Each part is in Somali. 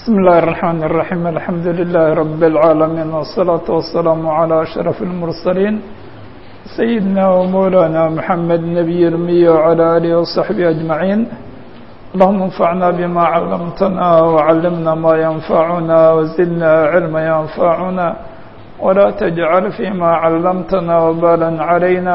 بسم الله الرحمن الرحيم الحمد لله رب العالمين والصلاة والسلام على أشرف المرسلين سيدنا ومولانا محمد نبي المي وعلى آله وصحبه أجمعين اللهم انفعنا بما علمتنا وعلمنا ما ينفعنا وزدنا علما ينفعنا ولا تجعل فيما علمتنا وبالا علينا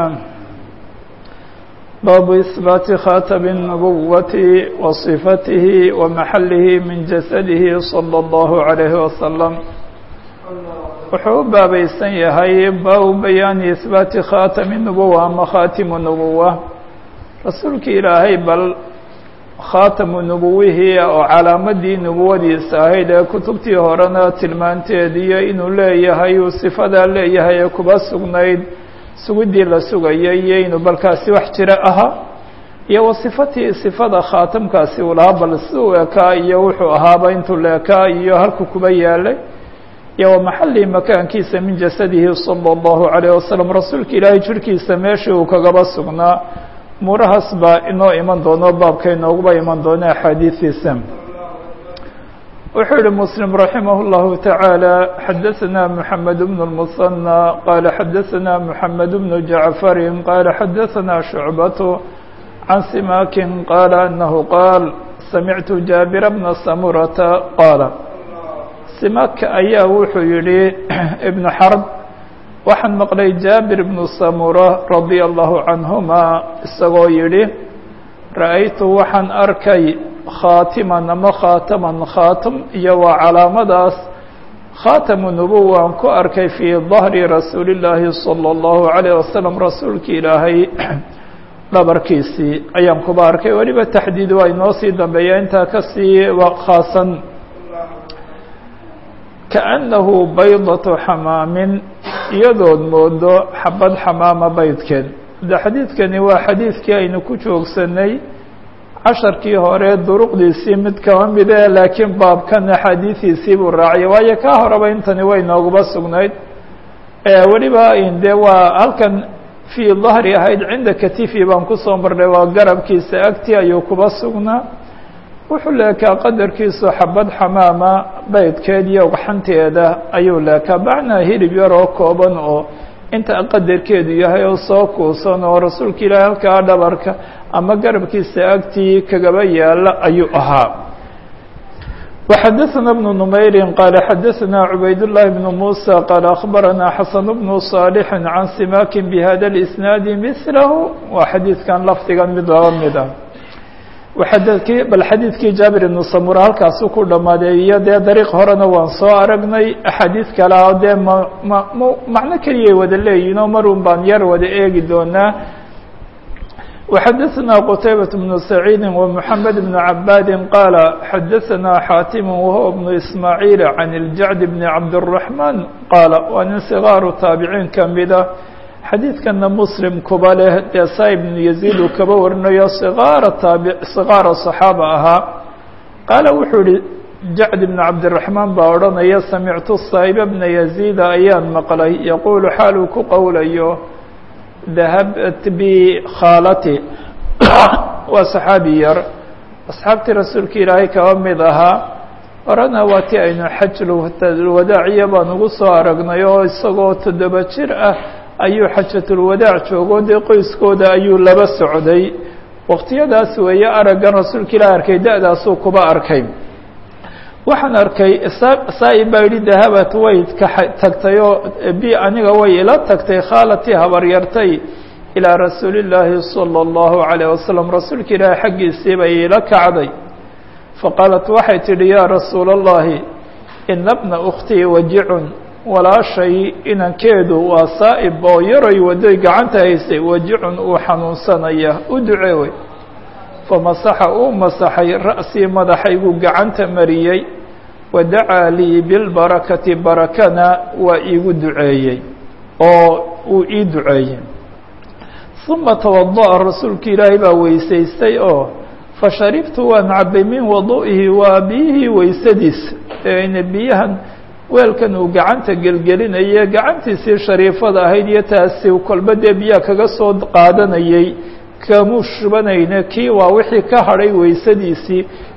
باب إثبات خاتم النبوة وصفته ومحله من جسده صلى الله عليه وسلم wuxuu u baabaysan yahay baabu bayaani ihbaati khaatami nubuwa ama khaatimu nubuwa rasuulka ilaahay bal khaatamu nubuwihii oo calaamadii nubuwadiisa ahayd ee kutubtii horena tilmaanteediyo inuu leeyahay uu sifadaa leeyahay ee kuba sugnayd sugidii la sugayay iyo inuu balkaasi wax jira ahaa iyo wa sifatii sifada khaatamkaasi uu lahaa bal si uu ekaa iyo wuxuu ahaaba intuu la ekaa iyo halku kuba yaalay iyo wa maxalii makaankiisa min jasadihi salى اllahu عalayه wasalam rasuulka ilaahay jirhkiisa meeshii uu kagaba sugnaa umuurahaas baa inoo iman doono baabka inooguba iman doono axaadiistiisa wuxuu yihi msلم رaحimه الlه taعaalى xadaثna mحamed بن المثنى qala xadaثna mحamed بن جaعفr qala xadaثna شhuعbaة عan simakin qala أnahu qaal samictu jaaبir بna samurata qaala simak ayaa wuxuu yihi ibn xrb waxaan maqlay jaabir بnu samura radي الlahu canهuma isagoo yihi ra'aytu waxaan arkay khaatiman ama khaataman khaatam iyo waa calaamadaas khaatamu nubuwa aan ku arkay fii dahri rasuuli llaahi salى اllahu عalayه wasalam rasuulki ilaahay dhabarkiisii ayaan kuba arkay weliba taxdiid waa inoo sii dambeeya intaa kasii khaasan kaأnnahu baydaةu xamaamin iyadood moodo xabad xamaama baydkeed de xadiidkani waa xadiidkii aynu ku joogsanay casharkii hore duruqdiisii mid kaba mide laakiin baabkan axaadiidiisii buu raaciyay waayo kaa horeba intani way nooguba sugnayd weliba de waa halkan fii dahri ahayd cinda katifi baan kusoo marnay waa garabkiisa agti ayuu kuba sugnaa wuxuu leekaa qadarkiisu xabad xamaama baydkeed iyo ugxanteeda ayuu leekaa macnaa hilib yar oo kooban oo inta qadarkeedu yahay oo soo kuusan oo rasuulka ilaahi halkaa dhabarka ama garabkiisa agtii kagaba yaala ayuu ahaa وxadaثna بن نmayri qala xadaثna cubayd الlahi بن muسى qala aخbarana xasan بن صاalح can simakin bhada الإsnaadi mثlahu waa xadiidkan lafdigan mid laba mid ah xadkii bal xadiidkii jaabir ibnu samura halkaasu ku dhammaaday iyo dee dariiq horena waan soo aragnay axaadiid kale oo dee ma ma m macno keliyay wada leeyihin oo marun baan yar wada eegi doonaa وxadaثna qtaybaة بن سacيidi ومحamed بن cabaadi qaala xadaثna xaatim wahuwa بن ismaaعiil can الjacd بn cabdالرaحman qaala waa nin صgaaru taabiciin kamida xadiidkana muslim kuba leh dee saa ibnu yaziid uu kaba warinayo sigaara taabi sigaara صaxaaba ahaa qaala wuxuu ihi jacd ibn cabdiraxmaan baa odhanaya samictu saa'iba bna yaziida ayaan maqlay yaquulu xaal uu ku qowlayo dahabat bi khaalati waa saxaabi yar asxaabtii rasuulka ilaahay kaba mid ahaa horena waa ti aynu xajulwadaaciya baan ugu soo aragnay oo isagoo toddoba jir ah ayuu xajatulwadaac joogo dee qoyskooda ayuu laba socday waqtiyadaas weeye araggan rasuulka ilaah arkay da-daasuu kuba arkay waxaan arkay saa-ib baa yidhi dahabat way ka tagtay oo bi aniga way ila tagtay khaalatii habaryartay ilaa rasuuli llaahi salى اllahu عalayه wasalam rasuulka ilaahi xaggiisii bay ila kacday faqaalat waxay tidhi yaa rasuula اllahi ina bna ukhtii wajicun walaashay inankeedu waa saa'ib oo yaroy wadoy gacanta haysay wajicun uu xanuunsanaya u duceewey famasaxa uu masaxay ra'sii madaxayguu gacanta mariyey wa dacaa lii bilbarakati barakana waa iigu duceeyey oo uu ii duceeyey uma tawada'a rasuulka ilaahay baa weysaystay oo fasharibtu waan cabay min wadu'ihi waa biyihii weysadiis eena biyahan weelkan uu gacanta gelgelinaye gacantiisii shariifada ahayd iyo taasi kolba dee biyaha kaga soo qaadanayey kamuu shubanayne kii waa wixii ka hadhay weysadiisii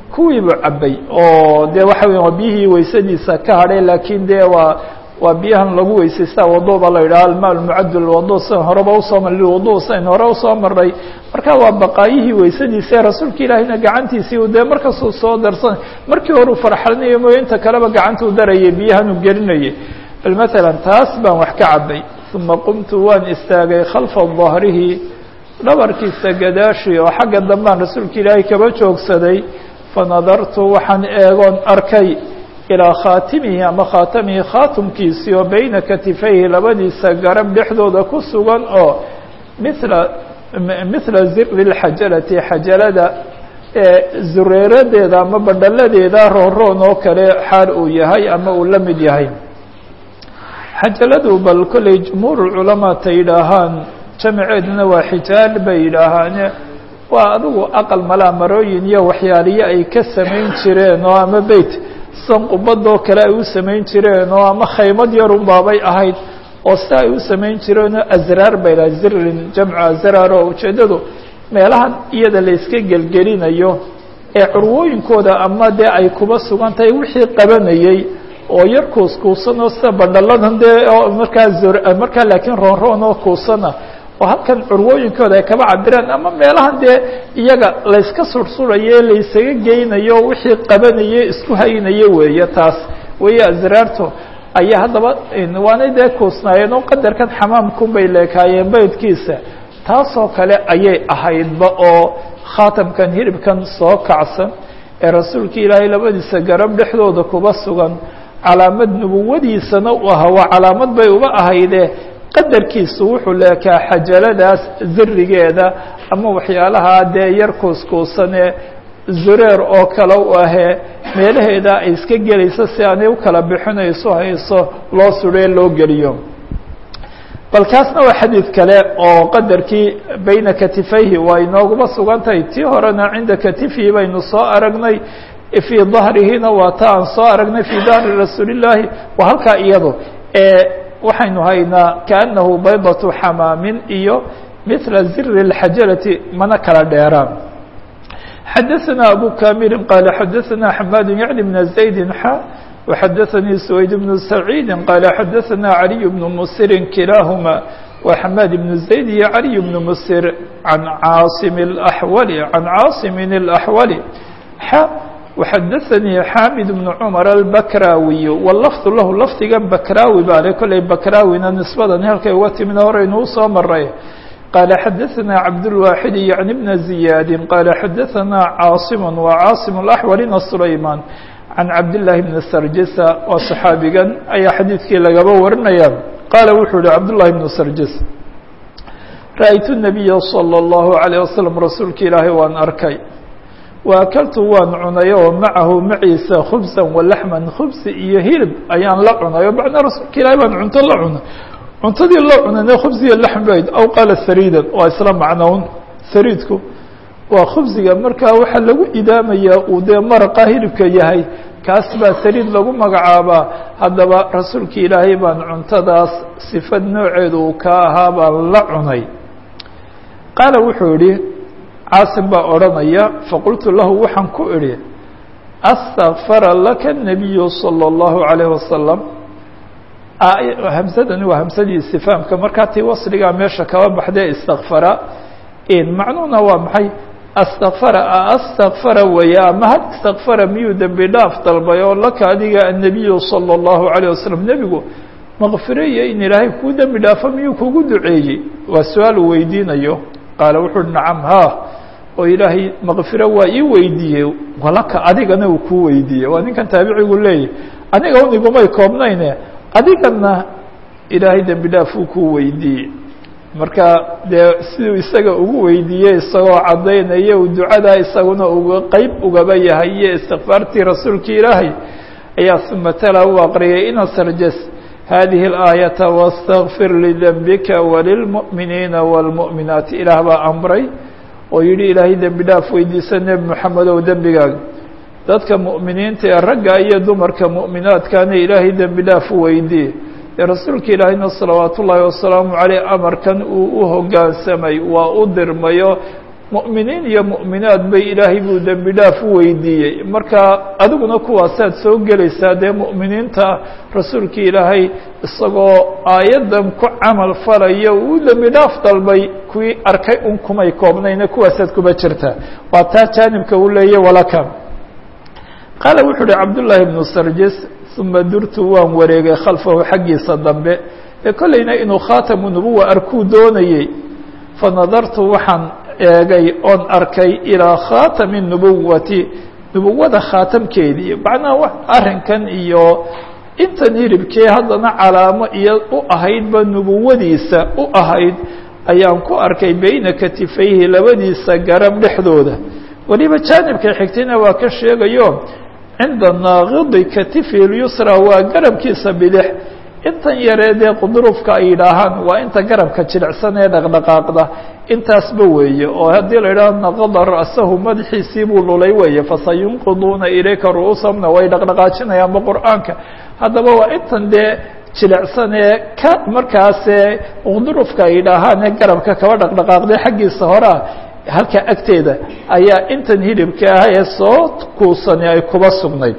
kuwiibu cabay oo dee waxa weya waa biyihii weysadiisa ka hadhay laakiin dee waa waa biyahan lagu weysaysta wado ba la yidhaha alma lmucad lwado sidan horeba usoo mar lilwado sidan hore usoo maray marka waa baqaayihii weysadiisa rasuulka ilaahiyna gacantiisii u dee markasuu soo darsan markii hore u farxalinayo mooye inta kaleba gacantuu darayay biyahan uu gelinayay bal matalan taas baan wax ka cabay uma qumtu waan istaagay khalfa dahrihi dhabarkiisa gadaashii oo xagga dambaan rasuulka ilaahay kaba joogsaday fanadartu waxaan eegoon arkay ilaa khaatimihi ama khaatamihi khaatumkiisii oo beyna katifayhi labadiisa garab dhexdooda ku sugan oo mila mithla ziri lxajalati xajalada zureeradeeda ama badhaladeeda roonroon oo kale xaal uu yahay ama uu la mid yahay xajaladu bal kolley jumhuur culamaa ta yidhaahaan jamaceeduna waa xijaal bay yidhaahaane waa adigu aqal malaa marooyin iyo waxyaaliyo ay ka samayn jireen oo ama beyt san qubadoo kale ay u samayn jireen oo ama khaymad yarun baabay ahayd oo si ay u samayn jireenoo asraar bay laha zirin jamcu asraar oo ujeeddadu meelahan iyada la iska gelgelinayo ee curwooyinkooda ama dee ay kuba sugan tahay wixii qabanayey oo yar kuuskuusan oo sida badhaladan dee oo markaa markaa laakiin roonroon oo kuusana oo halkan curwooyinkooda ay kaba cabiraan ama meelahan dee iyaga layska sursuraye laysaga geynayo wixii qabanaye isku haynaye weeye taas weeye asraarto ayaa haddaba waanay dee kuusnaayeen oo qadarkan xamaamkun bay leekaayeen baydkiisa taasoo kale ayay ahaydba oo khaatamkan hiribkan soo kacsan ee rasuulka ilaahay labadiisa garab dhexdooda kuba sugan calaamad nubuwadiisana u ahaa waa calaamad bay uba ahaydee qadarkiisu wuxuu leekaa xajaladaas zirigeeda ama waxyaalaha dee yar kuuskuusanee zureer oo kale u ahee meelaheeda ay iska gelayso si aanay u kala bixinayso hayso loo sudhee loo geliyo bal kaasna waa xadiid kale oo qadarkii bayna katifayhi waa inooguma sugan tahay tii horena cinda katifihi baynu soo aragnay fii dahrihina waa ta aan soo aragnay fii dahri rasuulillaahi waa halkaa iyado waxaynu haynaa kaanahu baydatu xamaamin iyo mila ziri اlxajalati mana kala dheeraan xadaثana abu kamili qaala xadaثana xamaad yعni bna زaydi xa وxadaثanii سwayd bnu سacيidi qaala xadaثana عaliي bnu msiri kilaahuma wa xamaad bnu زayd iyo عaliي bnu msir can caasim الأxwali can caasimin الأxwali xa وxadaثanii xaamid بن cmar الbakrawiy wlafdu lahu lafdigan bakrawi baa le kolley bakrawina nisbadan halkay uga timina horeynu usoo maray qaala xadaثana cabdالwaaxid yعni bna ziyaadi qaala xadaثana caasim wa caasim الأxwalina sulayman can cabdالlahi bni sarjisa waa صaxaabigan ayaa xadiidkii lagaba warinaya qaala wuxuu yihi cabdالlahi bnu sarjis ra'aytu الnabiya slى الlahu عalيه waslم rasuulka ilaahay waan arkay waakaltu waan cunay oo macahu maciisa khubsan walaxman khubsi iyo hilib ayaan la cunay o macnaa rasuulka ilaahay baan cunto la cunay cuntadii la cunayna khubsiya laxm bayd aw qaala sariidan waa isla macnown sariidku waa khubsiga markaa waxaa lagu idaamayaa uu dee maraqa hilibka yahay kaas baa sariid lagu magacaabaa haddaba rasuulka ilaahay baan cuntadaas sifad nooceedu uu ka ahaa baan la cunay qaala wuxuu yihi caasim baa odhanaya faqultu lahu waxaan ku idhi astakfara laka الnabiyu salى اllahu عalayh wasalam hamsadani waa hamsadii istifaamka markaa tii wasligaa meesha kaba baxdee istakfara macnuhuna waa maxay astakfara astakfara weeye ama had istakfara miyuu dembi dhaaf dalbay oo laka adiga annabiyu salى اllahu عalيه wasalam nebigu makfiro iyo in ilaahay kuu dembi dhaafo miyuu kugu duceeyey waa su-aal uu weydiinayo qaala wuxu uhi nacam ha oo ilaahay makfiro waa ii weydiiyey walaka adigana uu kuu weydiiyey waa ninkan taabicigu leeyahy aniga un igumay koobnayne adigana ilaahay dembi dhaaf uu kuu weydiiyey marka dee siduu isaga ugu weydiiyey isagoo caddaynaya uu ducadaa isaguna uga qeyb ugaba yahay iyo istikfaartii rasuulka ilaahay ayaa uma tala u aqriyay ina sarjas hadihi اlaayaةa wاstakfir lidembika walilmuؤminiina wاlmuؤminaati ilaah baa amray oo yihi ilaahay dembi dhaaf weydiisa nebi moxamedow dembigaaga dadka mu'miniinta ee ragga iyo dumarka mu'minaadkaana ilaahay dembi dhaaf u weydiye ee rasuulka ilaahayna salawaat ullaahi wasalaamu caleyh amarkan uu u hoggaansamay waa u dirmayo mu'miniin iyo mu'minaad bay ilaahay buu dembi dhaaf u weydiiyey marka adiguna kuwaasaad soo gelaysaa dee mu'miniinta rasuulkii ilaahay isagoo aayaddan ku camal falaya uu dembi dhaaf dalbay kuwii arkay un kumay koobnayna kuwaasaad kuba jirtaa waa taa jaanibka uu leeyay walaka qaala wuxuu uhi cabdullaahi ibnu sarjis uma durtu waan wareegay khalfahu xaggiisa dambe ee kollayna inuu khaatamu nubuwa arkuu doonayey fanadartu waxaan eegay oon arkay ilaa khaatami nubuwati nubuwada khaatamkeedii macnaha arrinkan iyo intan hiribkee haddana calaamo iyo u ahaydba nubuwadiisa u ahayd ayaan ku arkay beyna katifayhi labadiisa garab dhexdooda weliba jaanibka xigtayna waa ka sheegayo cinda naaqidi katifi lyusra waa garabkiisa bidix intan yaree dee qudrufka ay yidhaahaan waa inta garabka jilicsan ee dhaqdhaqaaqda intaasba weeye oo haddii la yidhaho naqada ra'sahu madaxiisii buu lulay weeye fasayunqiduuna ilayka ru'uusamna way dhaqdhaqaajinayaanba qur'aanka haddaba waa intan dee jilicsan ee ka markaasee qudrufka ay yidhaahaan ee garabka kaba dhaqdhaqaaqday xaggiisa horea halka agteeda ayaa intan hilibka ah ee soo kuusani ay kuba sugnayd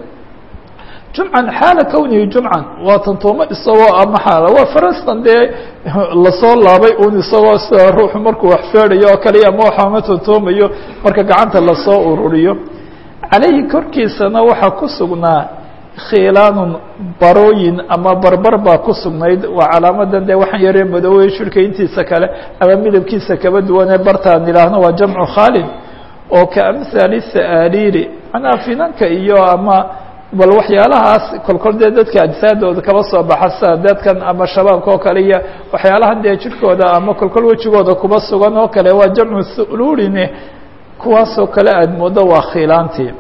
jumcan xaala kownihi jumcan waa tantuumo isagoo ama xaala waa farastan dee lasoo laabay un isagoo sida ruuxu markuu wax feedayo oo kaliya ama waxama tantuumayo marka gacanta lasoo ururiyo calayhi korkiisana waxaa ku sugnaa khiilaanun barooyin ama barbar baa ku sugnayd waa calaamadan dee waxaan yaree madoobey shirka intiisa kale ama midabkiisa kaba duwanee bartaan idhaahno waa jamcu khaalin oo ka amhaali sa'aariiri manaa finanka iyo ama bal waxyaalahaas kolkol dee dadka ajsaadooda kaba soo baxa sida dadkan ama shabaabka oo kale iyo waxyaalahan dee jirhkooda ama kolkol wejigooda kuba sugan oo kale waa jamcu suluurine kuwaasoo kale aad moodo waa khiilaantii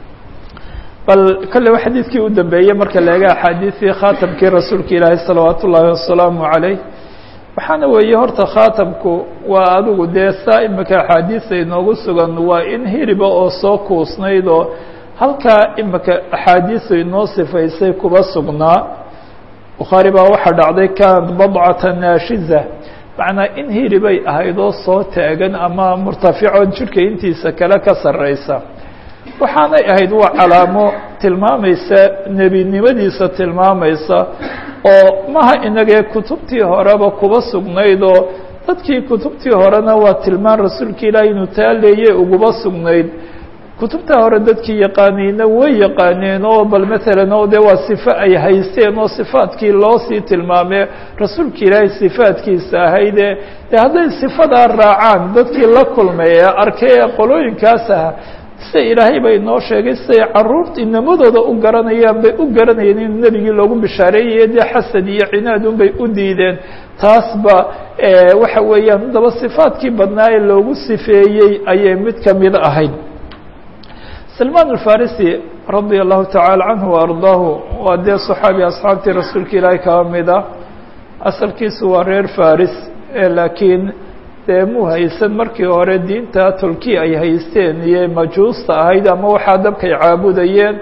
bal kolley xadiidkii u dambeeyey marka la eega axaadiisii khaatamkii rasuulka ilaahi salawaat ullaahi wasalaamu calayh waxaana weeye horta khaatamku waa adigu dee saa imika axaadiisa inoogu sugan waa in hiriba oo soo kuusnayd oo halkaa imika axaadiisu inoo sifaysay kuba sugnaa bukhaari baa waxaa dhacday kanat badcata naashiza macnaa in hiribay ahayd oo soo taagan ama murtafico jidhka intiisa kale ka sarreysa waxaanay ahayd waa calaamo tilmaamaysa nebinimadiisa tilmaamaysa oo maha inagee kutubtii horeba kuba sugnayd oo dadkii kutubtii horena waa tilmaan rasuulka ilaahi inuu taa leeye uguba sugnayd kutubta hore dadkii yaqaanayna way yaqaaneen oo bal maalan oo de waa sifo ay haysteen oo sifaadkii loo sii tilmaamee rasuulka ilaahay sifaadkiisa ahayde de hadday sifadaa raacaan dadkii la kulmay ee arkay ee qolooyinkaas ah sida ilaahay bay noo sheegay siday caruurta inamadooda u garanayaan bay u garanayeen in nebigii loogu bishaareeyaya dee xasad iyo cinaadun bay u diideen taasba waxa weeyaan haddaba sifaadkii badnaa ee loogu sifeeyey ayay mid kamid ahayd salmaan alfarisi radia allahu tacaala canhu waardaahu waa dee saxaabi asxaabtii rasuulka ilaahay kaba mid ah asalkiisu waa reer faris laakiin dee muu haysan markii hore diinta tolki ay haysteen iyo majuusta ahayd ama waxaa dabkay caabudayeen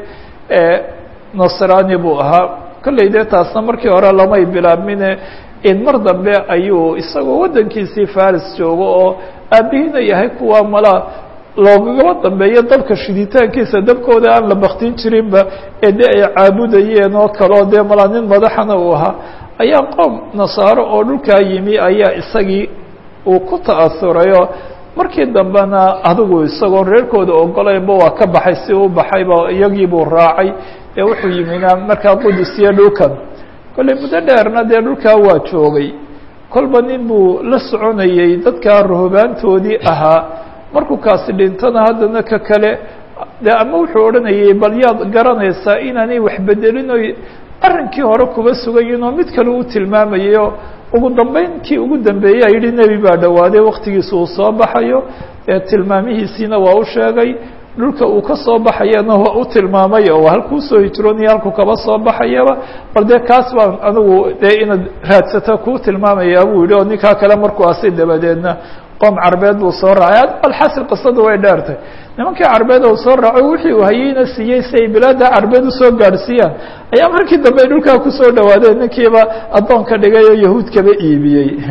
nasraani buu ahaa kolley dee taasna markii hore lamay bilaabmine in mar dambe ayuu isagoo waddankiisii faris joogo oo aabihina yahay kuwa mala loogagaba dambeeyo dabka shiditaankiisa dabkooda aan la baktin jirinba ee dee ay caabudayeen oo kaleo dee mala nin madaxana uu ahaa ayaa qoom nasaaro oo dhulkaa yimi ayaa isagii uu ku ta'asurayo markii dambena adigu isagoo reerkooda ogolaynba waa ka baxay si u baxayba iyagii buu raacay ee wuxuu yimina markaa qudus iyo dhulkan kolley muddo dheerna dee dhulkaa waa joogay kolba nin buu la soconayey dadkaa ruhubaantoodii ahaa markuu kaasi dhintana haddana ka kale de ama wuxuu odhanayay bal yaad garanaysaa inaanay waxbedelin oy arrinkii hore kuba sugayin oo mid kale u tilmaamayayo ugu dambeyn kii ugu dambeeyey a yidhi nebi baa dhowaaday waktigiisa uu soo baxayo ee tilmaamihiisiina waa u sheegay dhulka uu ka soo baxayana waa u tilmaamay oo halkuu soo hijroonaya halkuu kaba soo baxayaba bal dee kaas baan anigu dee inaad raadsata kuu tilmaamayaa buu yidhi oo ninkaa kale markuu asi dabadeedna qoom carbeed buu soo raacay alxasil qisadu way dheertay nimankii carbeed oo soo raaco wixii uu hayeyna siiyey si ay bilaada carbeed usoo gaadhsiiyaan ayaa markii dambe dhulkaa kusoo dhawaadeen ninkiiba addoon ka dhigay oo yahuud kaba iibiyey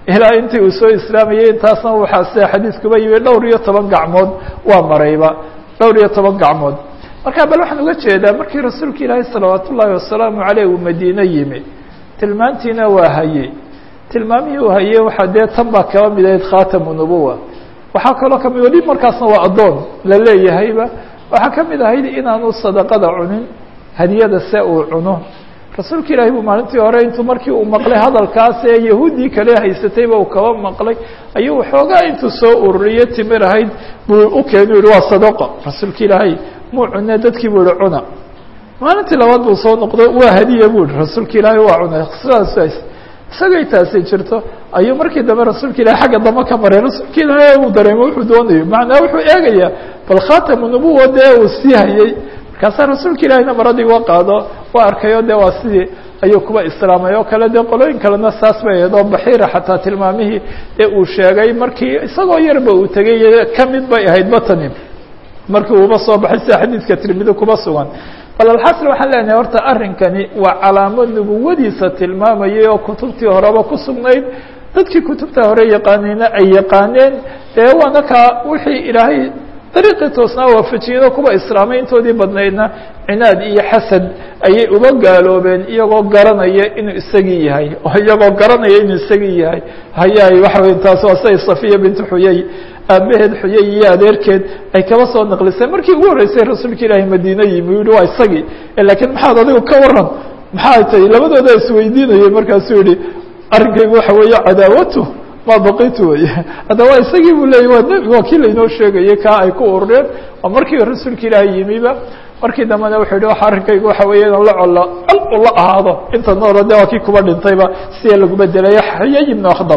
ilaa intii uu soo islaamayay intaasna waxaa sida xadiiskuba yimi dhowr iyo toban gacmood waa marayba dhowr iyo toban gacmood marka bal waxaan uga jeedaa markii rasuulka ilaahi salawaat ullaahi wasalaamu caleyh uu madiine yimi tilmaantiina waa hayey tilmaamihii uu hayey waxaa dee tan baa kaba mid ahayd khatamu nubuwa waxaa kaloo kamid weli markaasna waa addoon la leeyahayba waxaa ka mid ahayd inaanu sadaqada cunin hadiyada se uu cuno rasuulka ilaahi buu maalintii hore intuu markii uu maqlay hadalkaas ee yahuuddii kale haysatayba uu kaba maqlay ayuu waxoogaa intuu soo ururiyo timir ahayd buu u keenu yihi waa sadaqo rasuulka ilaahay muu cune dadkii buu yihi cuna maalintii labaad buu soo noqdo waa hadiya buu yihi rasuulka ilaahay waa cunay sidaas isagay taasi jirto ayuu markii dambe rasuulka ilahi xagga dambe ka maray rasuulka ilaahay uu dareemo wuxuu doonayo macnaa wuxuu eegayaa bal khatamu nubuwa dee uu sii hayey markaasaa rasuulka ilaahiyna maradii wa qaado waa arkayo de waa sidii ayuu kuba islaamay oo kale dee qolooyin kalena saas bay ahayd oo baxiira xataa tilmaamihii ee uu sheegay markii isagoo yarba uu tegay kamid bay ahayd batani markii uuba soo baxay sida xadiidka tirmidi kuba sugan bal alxasil waxaan leenahay horta arrinkani waa calaamo nubuwadiisa tilmaamayay oo kutubtii horeba ku sugnayd dadkii kutubta hore yaqaaneyna ay yaqaaneen dee waana kaa wixii ilaahay dariiqii toosnaa waafajiyeen oo kuwa islaamay intoodii badnaydna cinaad iyo xasad ayay uba gaaloobeen iyagoo garanaya inuu isagii yahay oo iyagoo garanaya inuu isagii yahay hayaay waxa wey taas waa say safiya bintu xuyey aabaheed xuyey iyo adeerkeed ay kaba soo naqlisay markii ugu horreysay rasuulka ilaahay madiine yimi yihi waa isagii laakiin maxaad adigu ka waran maxaa tahay labadooda isweydiinayay markaasuu yihi arrinkaygu waxa weeye cadaawatu ma baqitu wey hadda waa isagii buu leeyay waa nebi waa kii lainoo sheegayay kaa ay ku urureen oo markii rasuulka ilaahay yimiba markii dambena wuxuu yihi waxa arrinkaygu waxa weeye inaan la colo col ula ahaado inta noolo de waa kii kuba dhintayba siya lagu bedelay xuyay ibnu akhdab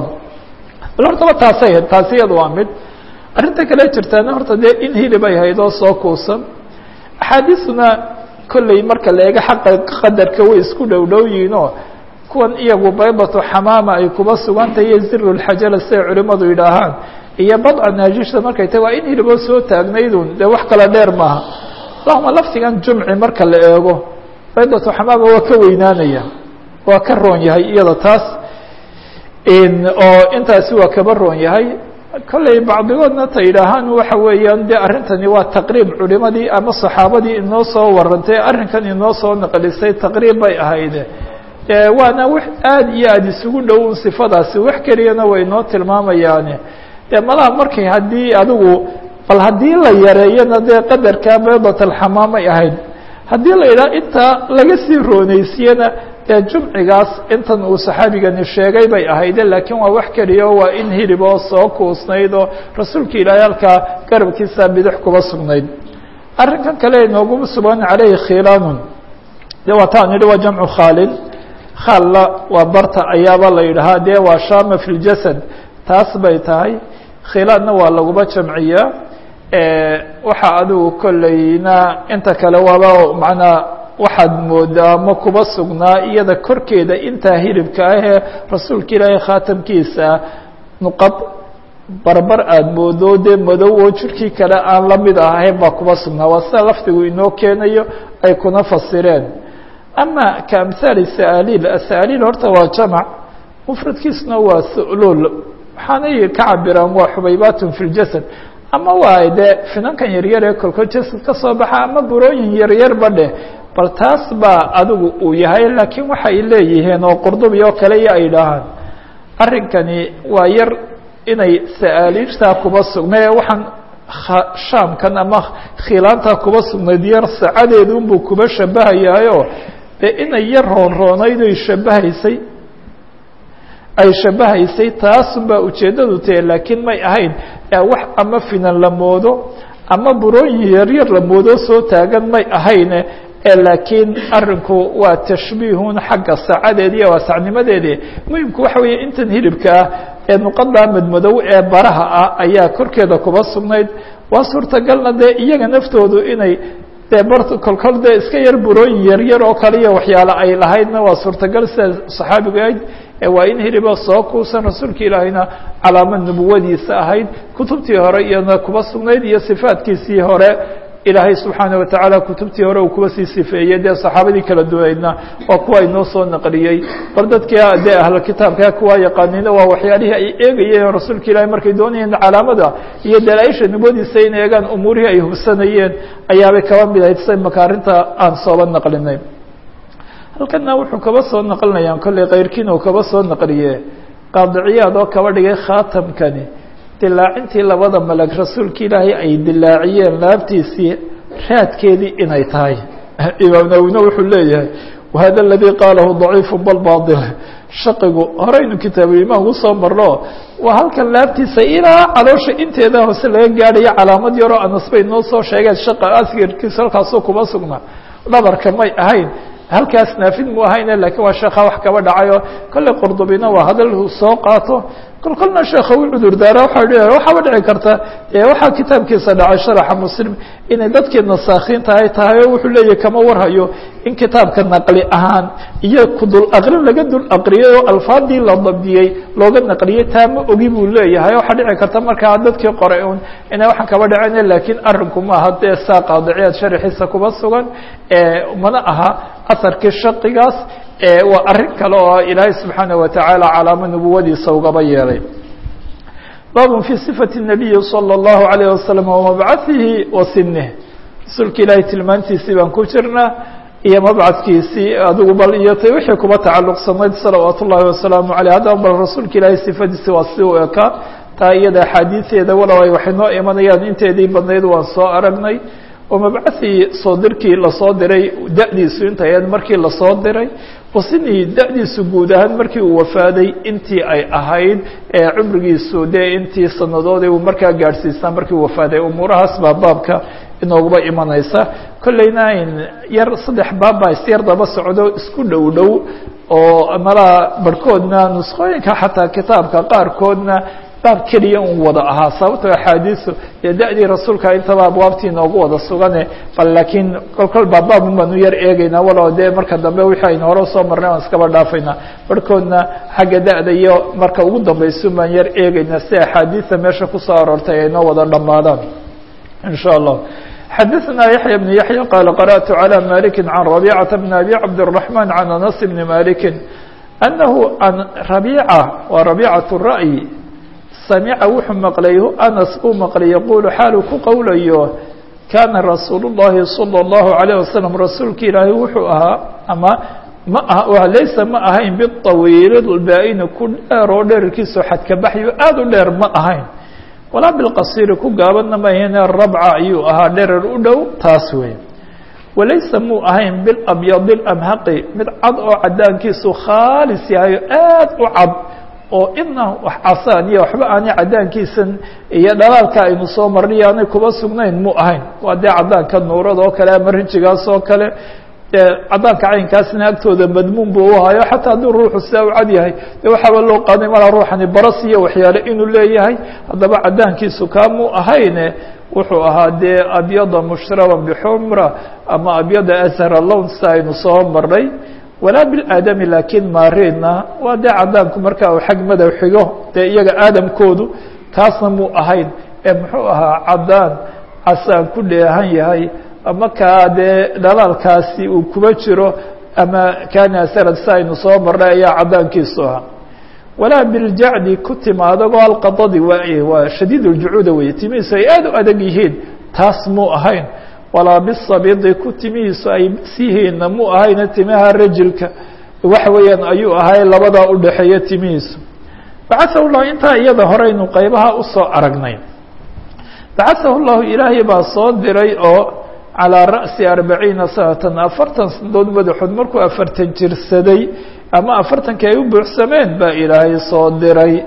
bal hortaba taasay ahayd taasi iyada waa mid arrinta kale jirtaana horta dee in hilib ay hayd oo soo kuusan axaadiisuna kolley marka la eego xaqa qadarka way isku dhow dhow yihiinoo kuwan iyagu baybatu xamaama ay kuba sugantahay iyo ziru lxajala siday culimadu yidhaahaan iyo badca naajishta markay tahy waa in hiliboo soo taagnaydun dee wax kala dheer maaha allahuma laftigan jumci marka la eego baybatu xamaama waa ka weynaanaya waa ka roon yahay iyada taas oo intaasi waa kaba roon yahay kolley bacdigoodna ta yidhaahaan waxa weeyaan de arrintani waa taqriib culimadii ama saxaabadii inoo soo warantay arrinkan inoo soo naqlisay taqriib bay ahayde waana w aada iyo aada isugu dhow sifadaasi wax keliyana way inoo tilmaamayaane de malaha markay haddii adigu bal haddii la yareeyana dee qadarka baydat alxamaamay ahayd haddii la yidhaha intaa laga sii rooneysiyena dee jumcigaas intan uu saxaabigani sheegay bay ahayde laakiin waa wax keliya waa in hilib oo soo kuusnayd oo rasuulka ilaahay halkaa garabkiisa bidix kuba sugnayd arrinkan kale inoogu sugan caleyhi khilaanun de waa taan yidhi waa jamcu khaalin khalla waa barta ayaaba la yidhahaa dee waa shama fi ljasad taas bay tahay khilaanna waa laguba jamciyaa waxa adigu kolleyna inta kale waaba macnaa waxaad moodaa ma kuba sugnaa iyada korkeeda intaa hilibka ah ee rasuulka ilaahay khaatamkiisa nuqad barbar aada moodo dee madow oo jirkii kale aan la mid ahayn baa kuba sugnaa waa sida lafdigu inoo keenayo ay kuna fasireen ama ka amhaali sa'aaliil asa'aaliil horta waa jamac mufradkiisuna waa su'luul waxaanay ka cabiraan waa xubaybaatun fi ljasad ama waa dee finankan yaryar ee kolkol jasad ka soo baxa ama burooyin yaryarba dheh bal taas baa adigu uu yahay laakiin waxay leeyihiin oo qurdubi oo kale iyo ay dhahaan arrinkani waa yar inay sa'aaliishtaa kuba sugnae waxaan shaamkan ama khilaantaa kuba sugnayd yar sacadeedu unbuu kuba shabahayaayoo dee inay yar roonroonayd oy shabahaysay ay shabahaysay taasunbaa ujeeddadu tahe laakiin may ahayn wax ama finan la moodo ama burooyin yaryar la moodo soo taagan may ahayne laakiin arinku waa tashbiihun xagga saacadeedi iyo waasacnimadeedi muhimku waxa weeye intan hilibka ah ee nuqadaa madmadow ee baraha ah ayaa korkeeda kuba sugnayd waa suurtagalna dee iyaga naftoodu inay dee bar kolkol dee iska yar burooyin yaryar oo kale iyo waxyaale ay lahaydna waa suurtagal sida saxaabigu ahayd waa in hiliba soo kuusan rasuulka ilaahayna calaamad nubuwadiisa ahayd kutubtii hore iyana kuba sugnayd iyo sifaadkiisii hore ilaahay subxaana watacaala kutubtii hore uu kuwa sii sifeeyey dee saxaabadii kala duwaydna waa kuwa inoo soo naqliyey bar dadkii dee ahla kitaabka kuwaa yaqaaniina waa waxyaalihii ay eegayeen rasuulka ilaahay markay doonayeen calaamada iyo dalaaisha nubadiisa in eegaan umuurihii ay hubsanayeen ayaabay kaba mid ahayd say maka arrinta aan sooba naqlinay halkana wuxuu kaba soo naqlinayaan kolley kayrkiina uu kaba soo naqliye qaadiciyaad oo kaba dhigay khaatamkani dilaacintii labada malag rasuulka ilaahay ay dilaaciyeen laabtiisii raadkeedii inay tahay imaam nawina wuxuu leeyahay wahada aladii qaalahu daciifu bal bail shaqigu horeynu kitaabulimaan ugu soo marno waa halkan laabtiisa ilaa caloosha inteeda hoose laga gaadhayo calaamad yaroo anas bay noo soo sheegeen shaqa asgarkiisa halkaasoo kuma sugnaa dhabarka may ahayn halkaas naafid mu ahayne lakiin waa sheekha wax kaba dhacayo kolley qurdubina waa hadal soo qaato kol kolna sheekha u cudur daara waa waxaaba dhici karta waxaa kitaabkiisa dhacay sharaxa muslim inay dadkii nasaakiinta ay tahay o wuxuu leeyahy kama warhayo in kitaabka naqli ahaan iyo kudul aqrin laga dul aqriyay oo alfaadii la dabdiyey looga naqliyey taa ma ogi buu leeyahay waxaa dhici karta markaa dadkii qoray un inay waxaan kaba dhaceen lakiin arinku maaha dee saa qaadiciyaad sharaxiisa kuba sugan mana aha aharkii shaqigaas waa arrin kale oo ilaahay subxaanaه watacaala calaamo nubuwadiisa ugaba yeelay baab fي صfaة النabiyi slى الlahu عalيه waslم وmabcaثihi wa sinih rasuulka ilaahay tilmaantiisii baan ku jirnaa iyo mabcadkiisii adigu bal iyo t wixii kuba tacaluqsanayd salawaat ullahi wasalaamu aleyh haddaba bal rasuulka ilaahay sifadiisi waa si u ekaa taa iyada axaadiiseeda walow ay waxay noo imanayaan inteedii badnayd waan soo aragnay oo mabcahii soo dirkii lasoo diray da-diisu intay ahayd markii lasoo diray wasinii da-diisu guud ahaan markii uu wafaaday intii ay ahayd ee cumrigiisu dee intii sanadoodii uu markaa gaadhsiisnaa markii uu wafaaday umuurahaas baa baabka inooguba imanaysa kolleyna in yar saddex baab baa isyar daba socdo isku dhow dhow oo malaa barhkoodna nusqooyinka xataa kitaabka qaarkoodna baab keliya un wada ahaa sababtoo axaadiisu dee da-dii rasuulka intaba abwaabtii inoogu wada sugane bal laakiin kol kol baa baabun baanu yar eegeynaa walow dee marka dambe wixii aynu hore usoo marnay aan iskaba dhaafaynaa barhkoodna xagga da-da iyo marka ugu dambaysun baan yar eegeynaa si axaadiista meesha kusoo aroortay ay noo wada dhammaadaan in sha allah xadaثna yaحyى بن yaحyى qال qarأت عlى maliki عan رabيcaةa بn abi cabdالرaحman عan anas bni maliki أnahu an rabيcة waa rabيcaة الra'yi samica wuxuu maqlay anas uu maqlay yaqulu xaalu ku qowlayo kana rasuul الlahi salى الlahu عalيه wasalam rasuulka ilaahay wuxuu ahaa ama ma ah laysa ma ahayn biطawiil baa-ini ku dheer oo dherarkiisao xadkabaxyo aad u dheer ma ahayn walaa bilqasiiri ku gaabadna ma ahayne rabca ayuu ahaa dherer u dhow taas wey walaysa muu ahayn bilabyadi اlamhaqi mid cad oo cadaankiisu khaalis yahay aad u cad oo ina wax casaan iyo waxba aanay cadaankiisan iyo dhalaalka aynu soo marnay aanay kuba sugnayn mu ahayn waa dee cadaanka nuurada oo kale ama rinjigaas oo kale cadaanka caynkaasna agtooda madmuun buu uhayo xataa hadduu ruuxu sidaa u cad yahay dee waxaaba loo qaaday malaa ruuxani baras iyo waxyaale inuu leeyahay haddaba cadaankiisu kaamuu ahayne wuxuu ahaa dee abyada mushraban bixumra ama abyada ashara lown sida aynu soo marnay walaa bilaadami laakiin maariidna waa dee cadaanku marka uu xag madow xigo dee iyaga aadamkoodu kaasna muu ahayn ee muxuu ahaa cadaan casaan ku dheehan yahay ama kaa dee dhalaalkaasi uu kuba jiro ama kaana asarad si aynu soo marnay ayaa cadaankiisu ahaa walaa biljacdi ku timaadagoo alqadadi waa waa shadiid uljucuuda weeye timihiisu ay aad u adag yihiin taas muu ahayn walaa bisabidi ku timihiisu ay sihiina mu ahayna timaha rajilka waxa weeyaan ayuu ahay labadaa u dhexeeya timihiisu bacaثahu llahu intaa iyada horeynu qeybaha usoo aragnay bacaثahu llahu ilaahay baa soo diray oo calىa ra'si arbaciina sanatan afartan sanadood madaxood markuu afartan jirsaday ama afartankii ay u buuxsameen baa ilaahay soo diray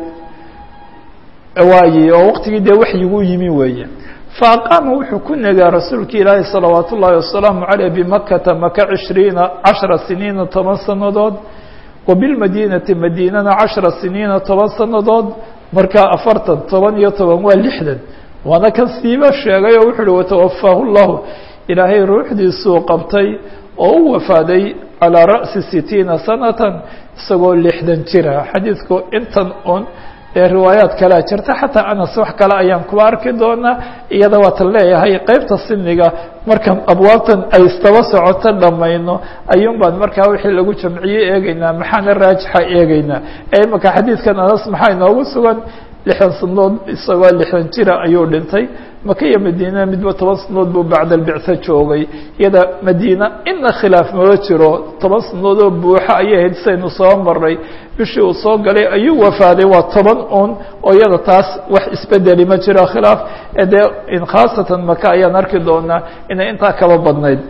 waaye oo waqtigii dee waxyigu yimi weeye faaqaama wuxuu ku negaa rasuulka ilaahi salawaat ullaahi wasalaamu caleyh bimakata maka cishriina cashara siniina toban sanadood wa bilmadiinati madiinana cashara siniina toban sanadood markaa afartan toban iyo toban waa lixdan waana kan siiba sheegay oo wuxu uhi watawafaahu llahu ilaahay ruuxdiisuu qabtay oo u wafaaday calىa ra'si sitiina sanatan isagoo lixdan jira xadiidku intan un ee riwaayaat kalea jirta xataa anas wax kale ayaan kuba arki doonaa iyada waatan leeyahay qeybta siniga markaan abwaabtan ay istaba socoto dhamayno ayuun baan markaa wixii lagu jamciye eegeynaa maxaana raajixa eegeynaa ee imaka xadiidkan anas maxaa inoogu sugan lixdan sanood isagoo lixdan jira ayuu dhintay maka iyo madiina midba toban sanood buu bacda albictho joogay iyada madiina ina khilaaf maba jiro toban sanood oo buuxa ayay ahayd saynu soo maray bishii uu soo galay ayuu wafaaday waa toban un oo iyada taas wax isbedeli ma jiro khilaaf ee dee khaasatan maka ayaan arki doonaa inay intaa kaba badnayd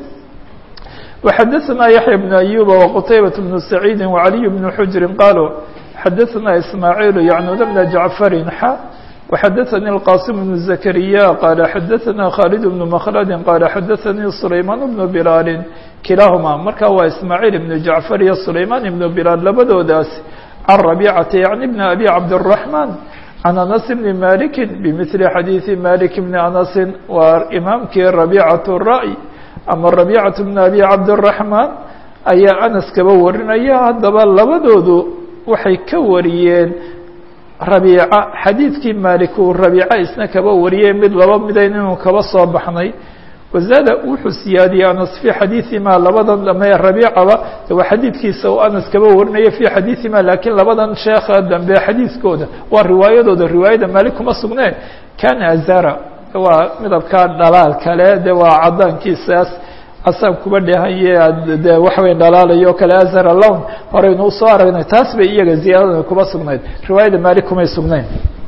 وxadثna yaحyى بن أyuba وqtaybaة بن سacيidi وعaliي بن xujri qalوا xadثna ismاعيل yعnud بن جعفri x وxadثnي الqاsم بن زكريا qال xadثna khالد بن مkلد qال xadثnي سlayman بن بlاl kilahma marka waa ismاعيل بن جعفر iyo سlayman بن بlاl labadoodaas عن ربيcة yعnي بن أbي cabدالرحمن عن أنس بن مالك بمثل xadيiثi مالك بن أنس waa imaamkii ربيcة الرأي ama ربيcة بن أbي cabدالرحمن ayaa أنس kaba warinaya haddaba labadoodu waxay ka wariyeen rabiica xadiidkii maalik uu rabiica isna kaba wariyey mid laba midayn inuu kaba soo baxnay wazaada wuxuu siyaadiyey anas fii xadiiثima labadan dame rabiicaba waa xadiidkiisa uu anas kaba warinaya fii xadiiثima laakiin labadan sheekha dambe xadiidkooda waa riwaayadooda riwaayada maalik kuma sugnee kana azara waa midabkaa dhalaal kale de waa cadaankiisaas casaan kuba dheehanye de waxawey dhalaalayo kale azara lown horeynu usoo aragnay taas bay iyaga ziyaadada kuba sugnayd riwaayada maalik kumay sugnayn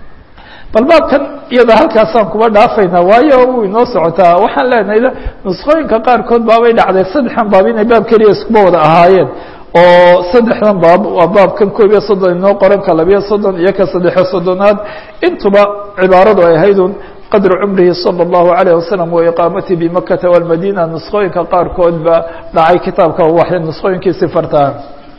bal baabkan iyada halkaasaan kuba dhaafaynaa waayo wuu inoo socotaa waxaan leenahay nusqooyinka qaarkood baabay dhacday saddexdan baab inay baab keliya iskuba wada ahaayeen oo saddexdan baab waa baabkan koob iyo soddon inoo qoran ka labiyo soddon iyo ka saddexiyo soddonaad intuba cibaaradu ay ahaydun qadru cumrihi salى الlahu عalيه wasalam wa iqaamati bimakata wاlmadina nusqooyinka qaarkood ba dhacay kitaabka waxay nusqooyinkiisi fartaan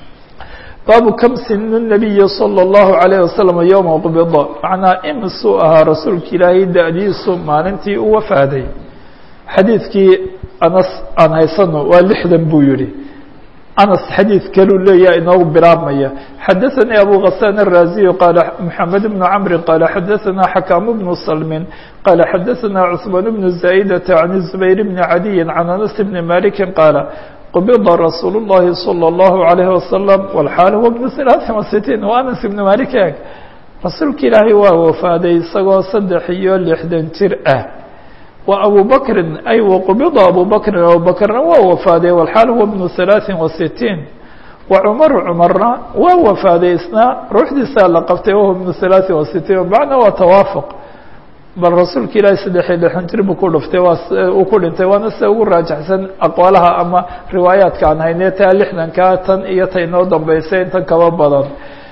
baabu kam sinu الnabiyi salى الlahu عalيه wasalam yowma qbida macnaa imisuu ahaa rasuulka ilaahay da-diisu maalintii u wafaaday xadiidkii anas aan haysano waa lixdan buu yihi anas xadiid kaluu leeyaha inoogu bilaabmaya xadaثanii abu غasaan الraaziyu qaala mxamed bnu camri qaala xadaثana xakaamu bnu salmin qaala xadaثana cثmaan bnu zaa'idata can zubayr bni cadiyi can anas bni maliki qaala qubida rasuul الlahi salى الlahu عalayh wasalam wاlxaal huwa bnu ثalaaثin وasitiin wa anas ibni malik eg rasuulka ilaahay waa wafaaday isagoo saddex iyo lixdan jir ah wa abu bakrin ay waqubida abu bakrin abu bakrna waa wafaaday walxaal huwa bnu halaaثin wa sitiin wa cumaru cumarna waa wafaaday isna ruuxdiisaa la qabtay wahuwa bnu halaaثin wa sitiin macna waa tawaafuq bal rasuulka ilaahi saddex iyo lixan jir buu ku dhuftay waa uu ku dhintay waana sida ugu raajaxsan aqwaalaha ama riwaayaadka aan haynee taa lixdankaa tan iyo ta inoo dambeysay intan kaba badan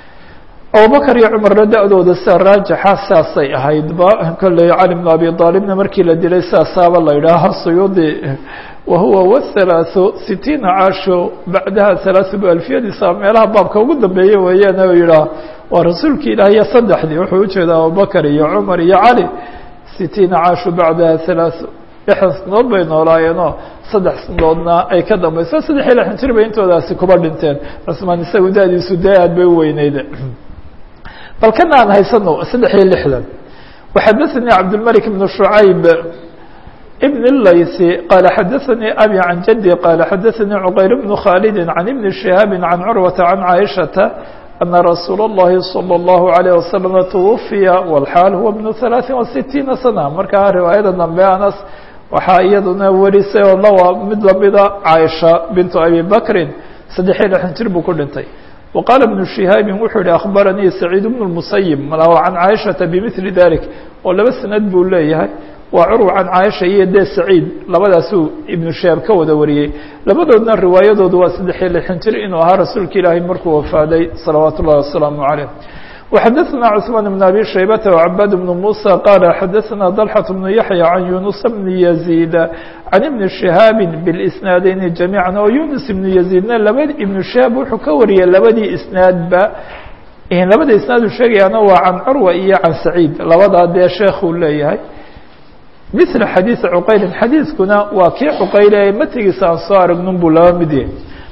abubakr iyo cumarna da-dooda sida raajixa saasay ahaydba kolley cali bnu abi aalibna markii la dilay sidaasaaba la yidhaaha suyuudi wahuwa whalaaثu sitiina caasho bacdaha halaaثu bu alfiyadiisa meelaha baabka ugu dambeeye weeyaan o yidhaah waa rasuulka ilaahiyo saddexdii wuxuu ujeeda abubakr iyo cumar iyo cali sitiina caasho bacdaha halaaثu lixdan sanadood bay noolaayeenoo saddex sanadoodna ay ka dambayso saddex iyo lixdan jir bay intoodaasi kuba dhinteen rasmaan isagu da-diisu dee aad bay u weyneyd bal kana aan haysano saddex iyo lixdan وxadaثnي cabdالmلك بن شhuعayb بن الlayثي qال xadaثnي abي عan jدي qال xadaثnي cqayr بن khالد عن بن شهاaب عن cروة عن cائشhaةa أن رsuuل الlahi صلى الله عليه وسلم توفya والxاal huwa بن ثaلaaثin وستيiنa سنة markaa riwaayada dambe anas waxaa iyaduna warisay oo lawa mid lamida caaisha bintu abi bakrin saddex iyo lixdan jir buu ku dhintay wa qaala ibnu shihaabi wuxuu yihi akhbaranii saciid bnu lmusayib malaw can caaishata bimili dalik oo laba sanad buu leeyahay waa curwa can caaisha iyo dee saciid labadaasuu ibnu shihaab ka wada wariyey labadoodna riwaayadoodu waa saddex iyo lixdan jir inuu ahaa rasuulka ilaahay markuu wafaaday salawaat ullahi wasalaamu caleyh وxadثna cثmaan بن abي شhaybة وعباad بن موسى qال xadثna ضلحة بن يحيى عن يuنس بن يزيد عن iبن شهاaب بالإسناadeyni جaميعا oo يuنس بن يزيدna laba iبن شهاaب wuxuu ka wariyay labadii isنaadba labada isنaad u sheegayaana waa can curوة iyo can سacيid labadaa dee sheekuu leeyahay مثل xadيiث cqayli xadiiثkuna waa kii cqayle ee matigiisa aan soo aragnun buu laba mid yahay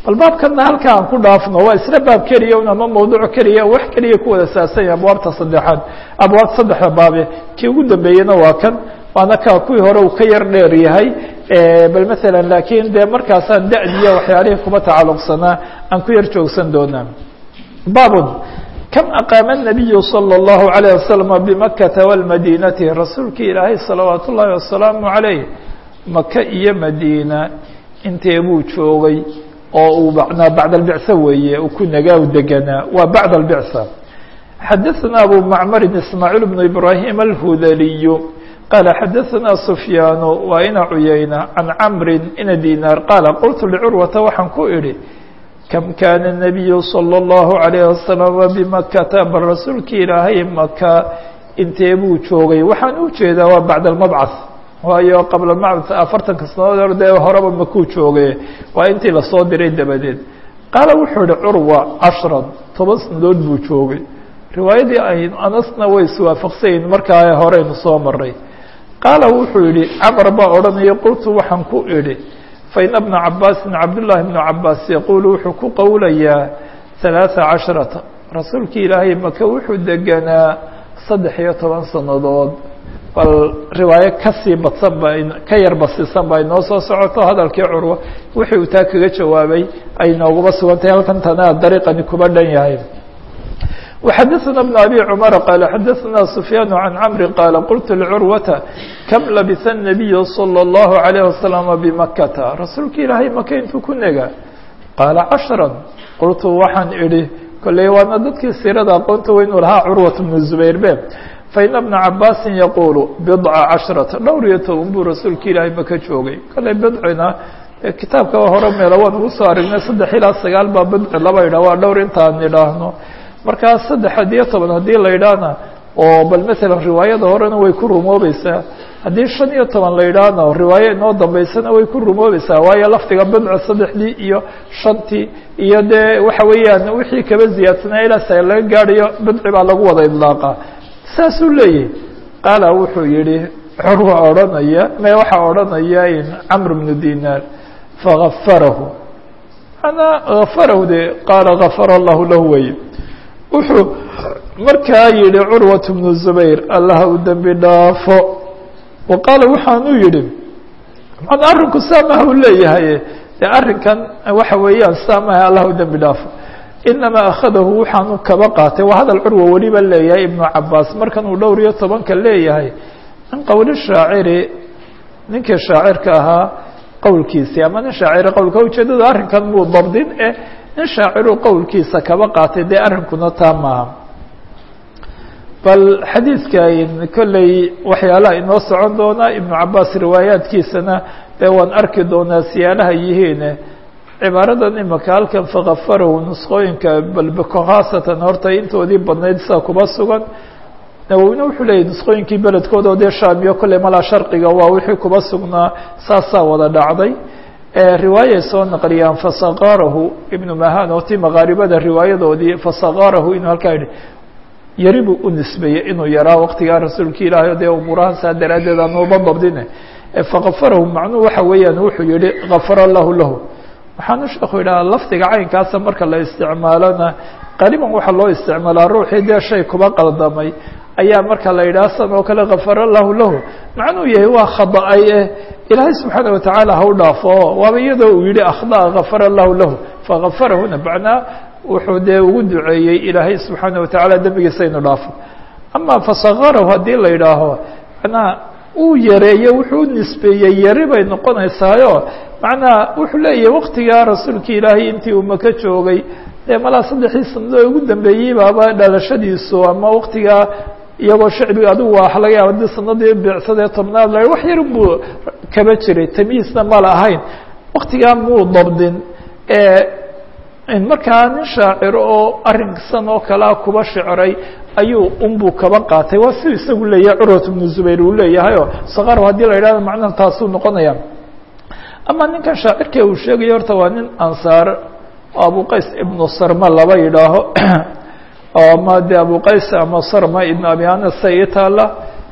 bal baabkana halkaa aan ku dhaafno waa isla baab keliya un ama mawduuc keliya wax keliya ku wada saasanya abwaabta saddexaad abwaab saddexda baabe kii ugu dambeeyena waa kan waana ka kuwii hore uu ka yar dheer yahay bal maala laakiin dee markaasaan da'diya waxyaalihii kuma tacaluqsanaa aan ku yar joogsan doonaa baabun kam aqaama الnabiyu salى الlahu عalيه wasalam bimakata wاlmadinati rasuulkii ilaahay salawaat ullaahi wasalaamu عalayh maka iyo madiina intee buu joogay oo uu manaa bacd albicsa weeye uu ku nagaa deganaa waa bacd albicsa xadaثna abu macmarin ismaaciil bnu ibrahim alhudaliyu qaala xadaثna sufyaan waa ina cuyayna can camri ina dinaar qaala qultu licurwata waxaan ku idhi kam kaana الnabiyu salى الlahu عalayه wasalam bimakata bal rasuulkii ilaahay maka intee buu joogay waxaan u jeedaa waa bacd almabcaث waayo qabla macbad afartanka sanadood hor dee horeba makuu joogay waa intii lasoo diray dabadeed qaala wuxuu yihi curwa cashran toban sanadood buu joogay riwaayadii ay anasna way iswaafaqsayiin markaa horeynu soo maray qaala wuxuu yihi camar baa odhanaya qultu waxaan ku idhi faina bna cabaasin cabdullaahi bnu cabaas yaquulu wuxuu ku qowlayaa halaaa casharata rasuulkii ilaahay maka wuxuu deganaa saddex iyo toban sanadood bal riwaayo kasii badsan ba ka yar basisan ba inoo soo socoto hadalkii curwa wixii uu taa kaga jawaabay ay nooguba sugan tahay halkan tana dariiqani kuba dhan yahay وxadaثna بن abي cmر qال xadaثna سfyاn عan cمr qال qلت لcurwata kam labisa النabiy slى الlه عليه وasلم bmakata rasuulka ilaahay maka intuu ku nega qaala caشhrا qultu waxaan idhi kolley waana dadkii siirada aqoonta weynu lahaa curwaة بن زbayr be faina بna cabاsi yaqulu بضca caشhرaةa dhowr iyo toban buu rasuulka ilaahay maka joogay kolley bidcina kitaabka hore meelo waan ugu soo aragnay saddex ilaa sagaal baa bidci laba idha waa dhowr intaan idhaahno markaa saddex iyo toban haddii la idhaahna oo bal masalan riwaayada horena way ku rumoobaysaa haddii shan iyo toban la idhaahna riwaayo inoo dambeysana way ku rumoobaysaa waayo lafdiga bidco saddexdii iyo shantii iyo dee waxa weeyaan wixii kaba ziyaadsanaa ilaa sa laga gaadhayo bidci baa lagu wada idlaaqa saasuu leeyahy qaala wuxuu yihi curwa odhanaya me waxaa odhanaya camr bnu dinaar fagafarahu manaa gafarahu de qaala gafara allahu lahu weye wuxuu markaa yihi curwaة بnu zubayr allah u dembi dhaafo wa qaala waxaanuu yihi man arrinku saamaha u leeyahay de arrinkan waxa weeyaan saamaha allah u dembi dhaafo inamaa akhadahu waxaanu kaba qaatay waa hadal curwa weliba leeyahay ibnu cabaas markan uu dhowr iyo tobanka leeyahay min qowli shaaciri ninkii shaacirka ahaa qowlkiisii ama nin shaaciri qowlka ujeedada arrinkan muu dabdin eh nin shaaciru qowlkiisa kaba qaatay dee arrinkuna taa maaha bal xadiidkan kolley waxyaalaha inoo socon doonaa ibnu cabaas riwaayaadkiisana dee waan arki doonaa siyaalaha yihiine cibaaradan imaka halkan fakafarahu nusqooyinka balbeko khaasatan horta intoodii badnayd sidaa kuba sugan nawowina wuxuu leeyahy nusqooyinkii beledkooda oo dee shaamiyo kolley malaa sharqiga waa wixii kuba sugnaa saasaa wada dhacday riwaayay soo naqliyaan fasaqarahu ibnu mahan oo ti makaaribada riwaayadoodii fasaqarahu inuu halkaa yihi yari buu u nisbeeyey inuu yaraa waqtigaa rasuulka ilaahay o dee umuurahan saa daraaddeed aanuba dabdine fakafarahu macnuhu waxa weeyaan wuxuu yihi gafara allahu lahu waxaanu sheekhu yidhaha lafdiga caynkaasa marka la isticmaalona qariban waxaa loo isticmaalaa ruuxii dee shay kuba qaldamay ayaa marka la yidhaha san oo kale gafara allahu lahu macnuu yahay waa khada-ay eh ilaahay subxaana watacaala ha u dhaafo waaba iyadoo uu yihi akhdaa gafara allahu lahu fagafarahuna macnaa wuxuu dee ugu duceeyey ilaahay subxaana watacaala dembigiisa inu dhaafo ama fasakarahu haddii la yidhaaho manaa uu yareeyo wuxuu u nisbeeyey yari bay noqonaysaayo macnaa wuxuu leeyahay waqtigaa rasuulka ilaahay intii uu maka joogay dee malaa saddexdii sanado ugu dambeeyey baaba dhalashadiisu ama waqtigaa iyagoo shacbiga adigu waa laga yaaba di sanadii bicsadee tobnaad la wax yar buu kaba jiray tamyiisna mala ahayn waktigaa muu dabdin markaa nin shaaciro oo arrinsan oo kalea kuba shicray ayuu unbuu kaba qaatay waa siu isagu leeyahay curwat bnu zubayr uu leeyahayoo sakar haddii la yidhahdo macnaha taasuu noqonaya ama ninkan shaacirka uu sheegayo horta waa nin ansaar oo abuqays ibnu sarma laba yidhaaho ama de abuqays ama sarma ibn abi anas ii taala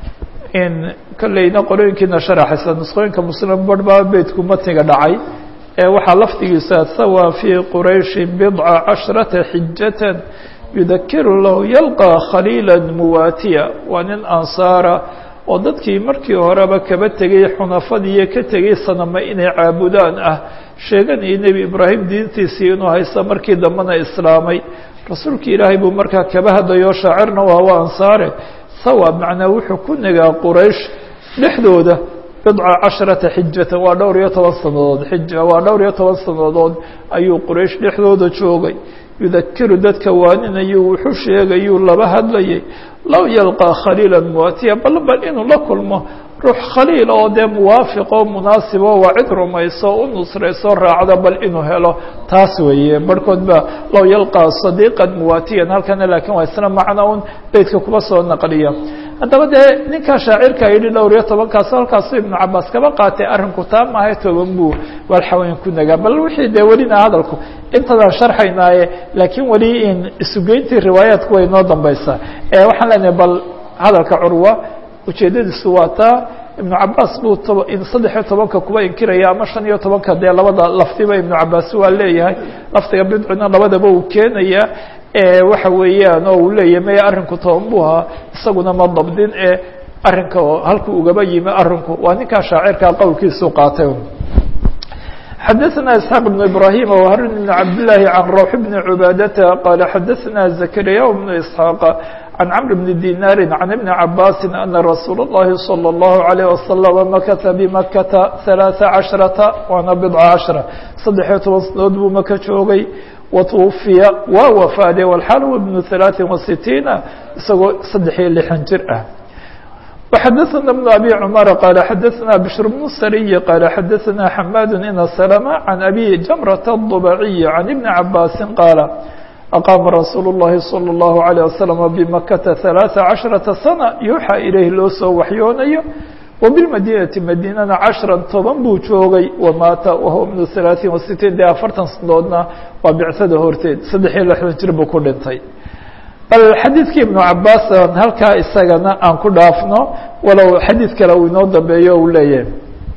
in kolleyna qolooyinkiina sharaxaysa nusqooyinka muslim bar baa beydku matniga dhacay waxaa lafdigiisa sawa fii qurayshi bidca cashrata xijatan yudakiru lahu yalqى khaliila muwaatiya waa nin ansaara oo dadkii markii horeba kaba tegay xunafadiiyo ka tegay sanama inay caabudaan ah sheeganayay nebi ibraahim diintiisii inuu haysta markii dambena islaamay rasuulki ilaahay buu markaa kaba hadlayo shaacirna waa waa ansaare sawa macnaa wuxuu ku nagaa quraysh dhexdooda bidca casharata xijatan waa dhowr iyo toban sanadood xija waa dhowr iyo toban sanadood ayuu quraysh dhexdooda joogay yudakiru dadka waaninayuu wuxuu sheegayuu laba hadlayay low yalqaa khaliila muwaatiya bal bal inuu la kulmo ruux khaliil oo dee muwaafiq oo munaasibo waa cid rumayso u nusrayso raacda bal inuu helo taas weeye barhkood ba low yalqaa sadiiqan muwaatiyan halkana laakiin waa isna macna un beydka kuba soo naqliya haddaba dee ninkaa shaacirka yidhi dhowr iyo tobankaas halkaasu ibnu cabaas kaba qaatay arrinku taa maahay toban buu walxaweyn ku nagaa bal wixii dee welina hadalku intadaan sharxaynaaye laakiin weli in isugeyntii riwaayaadku way noo dambaysaa waxaan leenahay bal hadalka curwa ujeedadiisu waa taa ibnu cabaas buu saddex iyo tobanka kuba inkiraya ama shan iyo tobanka dee labada lafdiba ibnu cabaas waa leeyahay lafdiga bidcina labadaba uu keenaya waxa weeyaan oo uu leeyahy maya arrinku toban buu ahaa isaguna ma dabdin ee arrinka halkuu ugaba yimi arrinku waa ninkaa shaacirkaa qowlkiisu qaatay xadaثna isxaaq بن ibrahim وharun بn cabdالlahi can rawx bn cubaadata qala xadaثna zakariya bn isxaaq can cmr bn dinaari can ibni cabaasi ana rasuul الlahi salى الlahu عalيه waslama makata bimakata ثalaaثa caشhrata waana bidca caشhra saddexiyo toban sanadood buu maka joogay watuwufiya waa wafaaday walxaal huwa bnu ثalaaثi وasitiina isagoo saddex iyo lixan jir ah وxadثna بن أbي cمر qال xadثna بشhr بن الsري qال xadثna حmاd iن سلمة عن أbي جمرة الضبعي عن iبن عabاس qاaل أqاma رasuuل الlahi صلى الله عليه وسلم بمkةa ثaلاثة caشhرaةa سنة يuuxى ilayh loo soo waxyoonayo وبالmadينةi madيnana caشhرa toban buu joogay وmaata whuwa بن ثaلaaثiن وستين de afartan sanadoodna waa bicsada horteed saddex iyo lixdan jir buu ku dhintay bal xadiidkii ibnu cabaas halkaa isagana aan ku dhaafno walow xadiid kale uu inoo dambeeyo uu leeyahay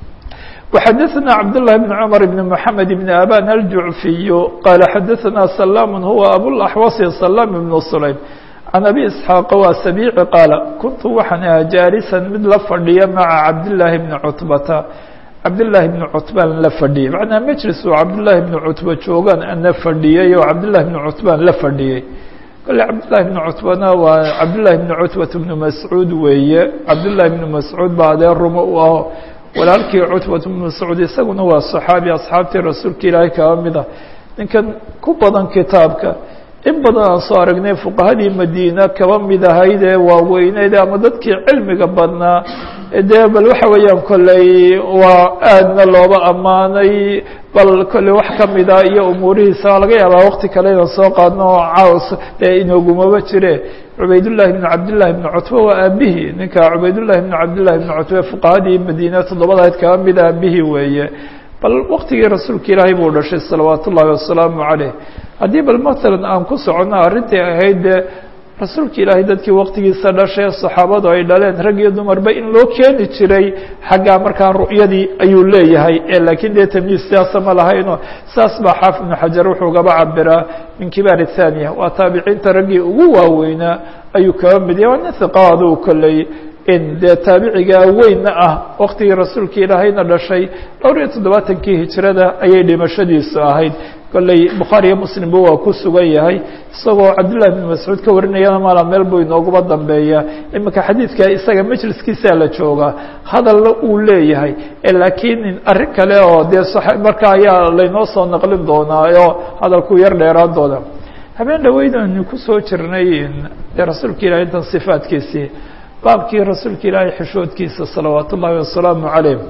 وxadثna cabdاللahi بن cmر بن محamed بن aban الjuعفiy qala xadaثna سلام huwa abوaxوaص سلام بن سليم عan أbي إسحاaq waa سبيعi qaala kuntu waxaan ahaa jaalisan mid la fadhiya maعa cabdاللahi بن cutbata cabdاللahi بن cutbaan la fadhiyey macnaa mجlis uu cabdاللahi بن cutba joogaan ana fadhiyey oo cabdاللahi بن cutbaan la fadhiyey kole cabdالlahi بن cutbana waa cabdالlahi بن cutbat بن mascuud weeye cabdالlahi بن mascuud baa adeer rumo u aho walaalkii cutbat بن mascuud isaguna waa صaxaabi asxaabtii rasuulka ilaahay kaba mid ah ninkan ku badan kitaabka in badan aan soo aragnay fuqahadii madiina kaba mid ahayd ee waaweyneyd ama dadkii cilmiga badnaa dee bal waxa weeyaan kolley waa aadna looba ammaanay bal kolley wax kamida iyo umuurihiisa laga yaabaa wakti kale inaan soo qaadno caws dee inoogumaba jire cubaydullahi bn cabdillahi bn cutba waa aabihii ninka cubaydullahi bn cabdillahi bn cutba fuqahadii madiina toddobadayd kaba mid aabihii weeye bal waktigii rasuulka ilaahay buu dhashay salawaat ullaahi wasalaamu caleyh haddii bal matalan aan ku soconno arrintai ahayd dee rasuulka ilaahay dadkii waktigiisa dhashay saxaabadu ay dhaleen rag iyo dumarba in loo keeni jiray xaggaa markaa ru'yadii ayuu leeyahay ee laakiin dee tamyiis siyaasa ma lahayno saas baa xaafid ibnu xajar wuxuu gaba cabiraa min kibaar الthaniya waa taabiciinta raggii ugu waaweynaa ayuu kaba mid yahay waa nin hiqaadu kolley in dee taabicigaa weynna ah waktigii rasuulka ilaahayna dhashay dhowr iyo toddobaatankii hijrada ayay dhimashadiisu ahayd kolley bukhaariyo muslimba waa ku sugan yahay isagoo cabdillahi bn mascuud ka warinayana maala meel buu inooguba dambeeya iminka xadiidka isaga majliskiisaa la joogaa hadalna uu leeyahay laakiin arrin kale oo dee marka ayaa laynoo soo naqlin doonaa oo hadalku yar dheeraan doona habeen dhaweydanu kusoo jirnay dee rasuulka ilahay intan sifaadkiisii baabkii rasuulka ilaahay xishoodkiisa salawaat ullaahi wasalaamu caleyh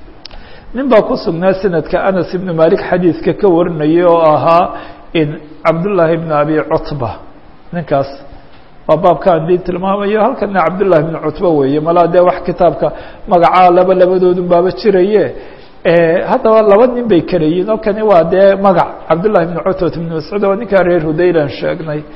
nin baa ku sugnaa sanadka anas ibnu malik xadiidka ka warinayay oo ahaa in cabdullaahi bn abi cutba ninkaas waa baabkaan diin tilmaamayo halkana cabdullahi bn cutba weeye malaa dee wax kitaabka magacaa laba labadoodun baaba jiraye haddaba laba nin bay kala yihin oo kani waa dee magac cabdullahi bn cutbat bn mascuud waa ninkaa reer hudaylan sheegnay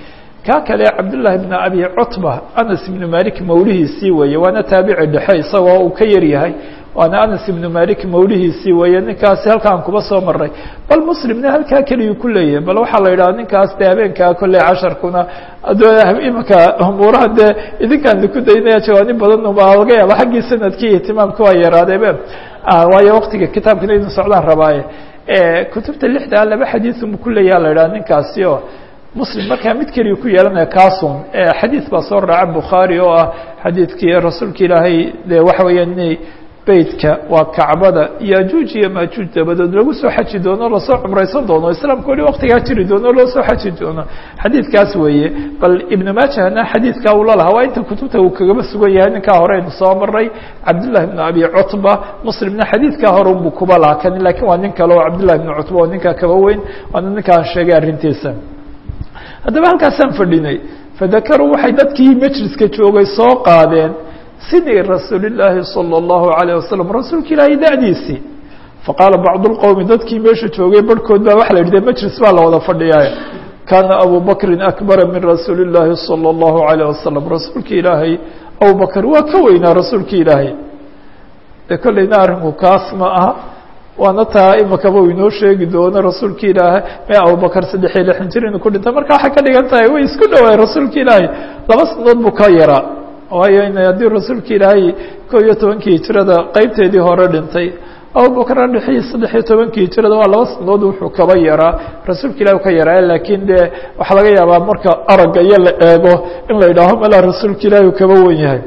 kaa kale cabdullaahi bn abi cutba anas ibnu malik mawlihiisii weeye waana taabici dhexe isagoo uu ka yar yahay waana anas ibnu malik mawlihiisii weeye ninkaasi halkaan kuba soo maray bal muslimna halkaa keliyuu ku leeyahay bal waxaa la yidhaha ninkaas dee habeenkaa kolley casharkuna imanka umuuraha dee idinkaan ku daynaya jawaani badan baa laga yaaba xaggii sanadkii ihtimaamka waa yaraadeebe waayo waktiga kitaabkana idin socdaan rabaaye kutubta lixdaa laba xadiiثu ku leeyaha la yidhaha ninkaasi oo muslim markaa mid keliya ku yeelanaya kasun xadiid baa soo raaca bukhaari oo ah xadiidkii rasuulka ilaahay de waxa weeya inay beytka waa kacbada yajuuj iyo majuuj dabadood lagu soo xaji doono lasoo cumraysan doono islaamka weli waktigaa jiri doono loo soo xaji doono xadiidkaas weeye bal ibnu maajahna xadiidkaa uu lalahaa waa inta kutubta uu kagaba sugan yahay ninkaa hore aynu soo maray cabdullahi bn abi cutba muslimna xadiidkaa hore unbuu kuba lahaa kani lakiin waa nin kale oo cabdullahi bn cutba oo ninkaa kaba weyn waana ninkaan sheegay arrintiisa haddaba halkaasaan fadhinay fadakaruu waxay dadkii majliska joogay soo qaadeen sidii rasuuli llaahi salى اllahu alayه wasalam rasuulka ilaahay da'diisii faqaala bacdu اlqowmi dadkii meesha joogay barhkood baa waxa la yidhi majlis baa la wada fadhiyaa kaana abu bakrin akbara min rasuuli اllaahi salى اllahu alayه wasalam rasuulka ilaahay abu bakr waa ka weynaa rasuulka ilaahay de kolleyna arrinku kaas ma aha waana taa imakaba u inoo sheegi doono rasuulka ilaahay me abubakar saddex iyo lixan jir inuu ku dhintay marka waxay ka dhigan tahay way isku dhawaay rasuulka ilaahay laba sanadood buu ka yaraa waayo in haddii rasuulka ilaahay ko iyo tobankii hijirada qeybteedii hore dhintay abubakar dhexii saddex iyo tobankii hijirada waa laba sanadood wuxuu kaba yaraa rasuulka ilahi ka yaraa laakiin de waxaa laga yaabaa marka aragga iyo la eego in la yidhaaho malaa rasuulka ilaahi uu kaba wen yahay